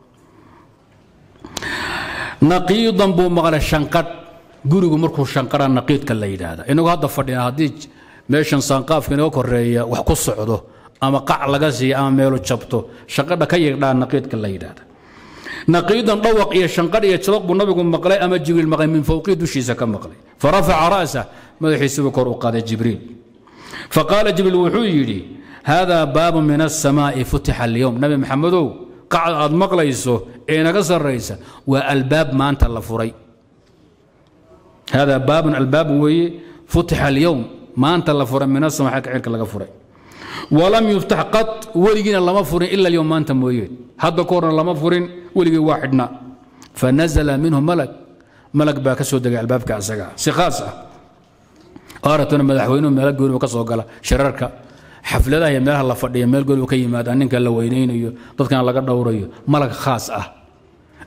نقيضا بو مقلي الشنقر gurigu markuu shanqara naqiidka la yidhaahda inagu hadda fadhina haddii meeshan saanqaafka inaga koreeya wax ku socdo ama qac laga siiya ama meelu jabto shanqadha ka yigdhaa naqiidka la yidhaahda naqiidan dhawaq iyo shanqadh iyo jabaq buu nabigu maqlay ama jibriil maqlay min fowqii dushiisa ka maqlay farafaca ra'sa madaxiisibuu kor u qaaday jibriil faqaala jibriil wuxuu yidhi haadaa baabu min asamaa'i futixa alyowm nabi maxamedow qacda aad maqlayso ee inaga sarraysa waa albaab maanta la furay hada baabun albaab weeye futixa alyowm maanta la furay min asama xagga cirka laga furay walam yuftax qad weligiina lama furin ila alyowm maanta mooyeen hadda ka horna lama furin weligii waa xidhnaa fanazala minhu malag malag baa ka soo degay albaabka asaga si khaas ah aratuna madaxweynuhu meelo gooni ka soo gala shirarka xafladaha iyo meelaha la fadhiya meel gooni ka yimaada ninka la weynaynayo dadkana laga dhowrayo malag khaas ah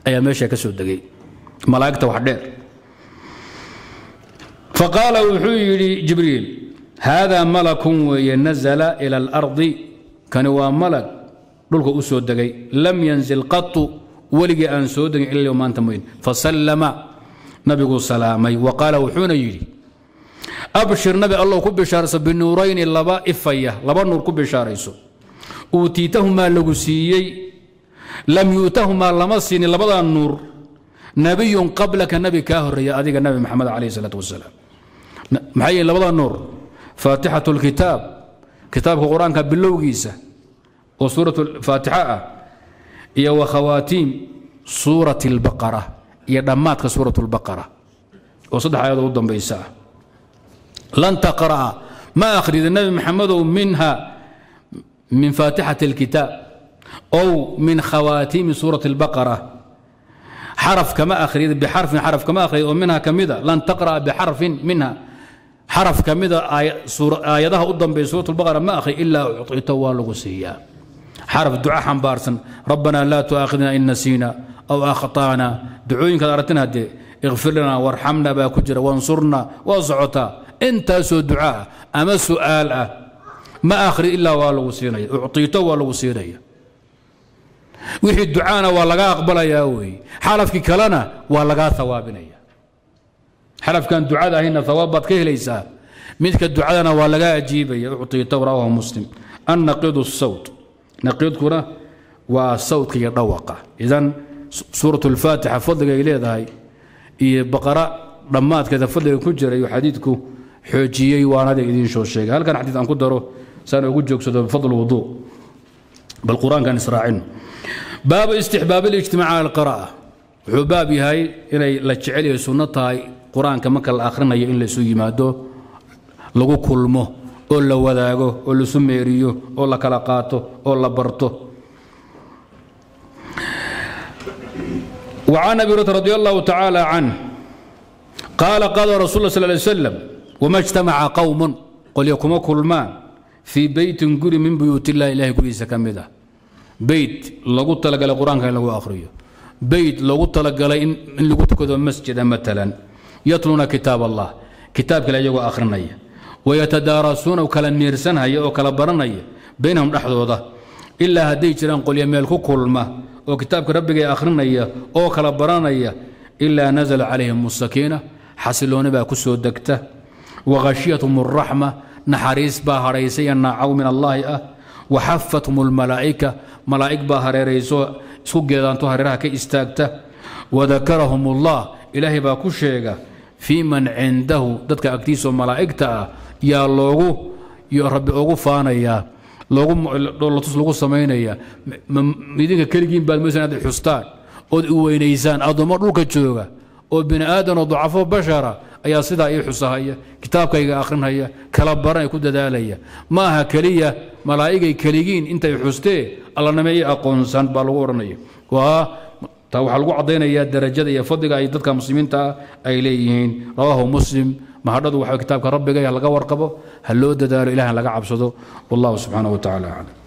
ayaa meesha ka soo degay malaa'igta wax dheer faqaala wuxuu yidhi jibriil haadaa malakun weeye nazala ila alardi kani waa malag dhulka u soo degay lam yanzil qatu weligii aan soo degin ila maanta moyn fasallama nabiguu salaamay wa qaala wuxuuna yidhi abshir nabi allow ku bishaarayso binuurayni laba ifaya laba nuur ku bishaarayso uutiitahumaa lagu siiyey lam yu'tahumaa lama siinin labadaa nuur nabiyun qablaka nabi kaa horeeya adiga nabi maxamed calayh isalaatu wasalaam maxay yihiin labada nuur faatixatu lkitaab kitaabka qur-aanka bilowgiisa oo suurat faatixa ah iyo wa khawaatiim suurati albaqara iyo dhammaadka suurat lbaqara oo saddex aayadoo u dambaysa ah lan taqra'a ma akhrida nabi maxamedow minha min faatixati اlkitaab ow min khawaatiimi suurati اlbaqara xaraf kama akhrida bixarfin xaraf kama akhrida oo minha ka mida lan taqra'a bixarfin minha xaraf ka mida aayadaha u dambeeya suurat اlbaqara ma akhri ilaa ucطito waa lagu siiyaa xaraf duca xambaarsan rabbana laa tu'aakhidna in nasiina aw akhta'na ducooyinkaad aragtin haddee ikfir lana warxamna baa ku jira wansurna waa socotaa intaasoo duca ah ama su'aal ah ma akhri ilaa waa lagu siinaya ucطito waa lagu siinaya wixii ducaana waa laga aqbalayaa weeye xalafkii kalena waa lagaa hawaabinaya xalafkan ducada ahayna hawaab baad ka helaysaa midka ducadana waa laga ajiibaya ucطito rawahu muslim annaqidu الsawt naqiidkuna waa sawdka iyo dhawaqa idan suuraة اlfaatixa fadliga ay leedahay iyo baqara dhammaadkeeda fadliga ku jira iyo xadiidku xoojiyey waanada idiin soo sheegay halkan xadiid aan ku daro saan ugu joogsado bifadl wuduu bal qur-aankan israacino baabu istixbaab اlijtimaac cala alqira'a wuxuu baab yahay inay la jecel yahay sunno tahay qur-aanka marka la akhrinayo in laysu yimaado lagu kulmo oo la wadaago oo laisu meeriyo oo la kala qaato oo la barto وعن أبي هريرة رضي الله تعالى عنه قال قال رسول الله صلى الله عليه وسلم وما اجتمع قوم قل يكم كلمان في بيت قري من بيوت الله إله قري سكمده بيت لغو تلقى القرآن كان لغو آخريه بيت لغو تلقى إن لغو تكذو مسجد مثلا يتلون كتاب الله كتاب كلا يغو آخرنا ويتدارسون وكلا ميرسن هيا وكلا برنا بينهم نحضوضة إلا هدي جران قل يميلكو كلمة oo kitaabka rabbiga akhrinaya oo kala baranaya ilaa nazla calayhim sakiina xasilooni baa ku soo degta wakhashiyathum اraxma naxariis baa hadhaysay naacaw min allaahi ah waxafathum اlmalaa'ika malaa'ig baa hareerayso isku geedaanto hareeraha ka istaagta wadakarahum ullah ilaahay baa ku sheega fii man cindahu dadka agtiisaoo malaa'igta ah yaa loogu rabbi ugu faanayaa loogudhoolatus lagu samaynaya idinka keligiin baad maysa inaad xustaan ood i weynaysaan addoommo dhulka jooga oo bini aadan oo dacafo bashara ayaa sidaa ii xusahaya kitaabkayga akhrinhaya kala baranay ku dadaalaya ma aha keliya malaa'igay keligiin intay xustee allaname ii aqoonsan baa lagu odhanaya waa taa waxaa lagu caddaynayaa darajada iyo fadliga ay dadka muslimiinta ah ay leeyihiin rawaahu muslim mahadhadu waxa kitaabka rabbiga laga warqabo ha loo dadaalo ilahan laga cabsado wallahu subxaanaه wa tacala aclam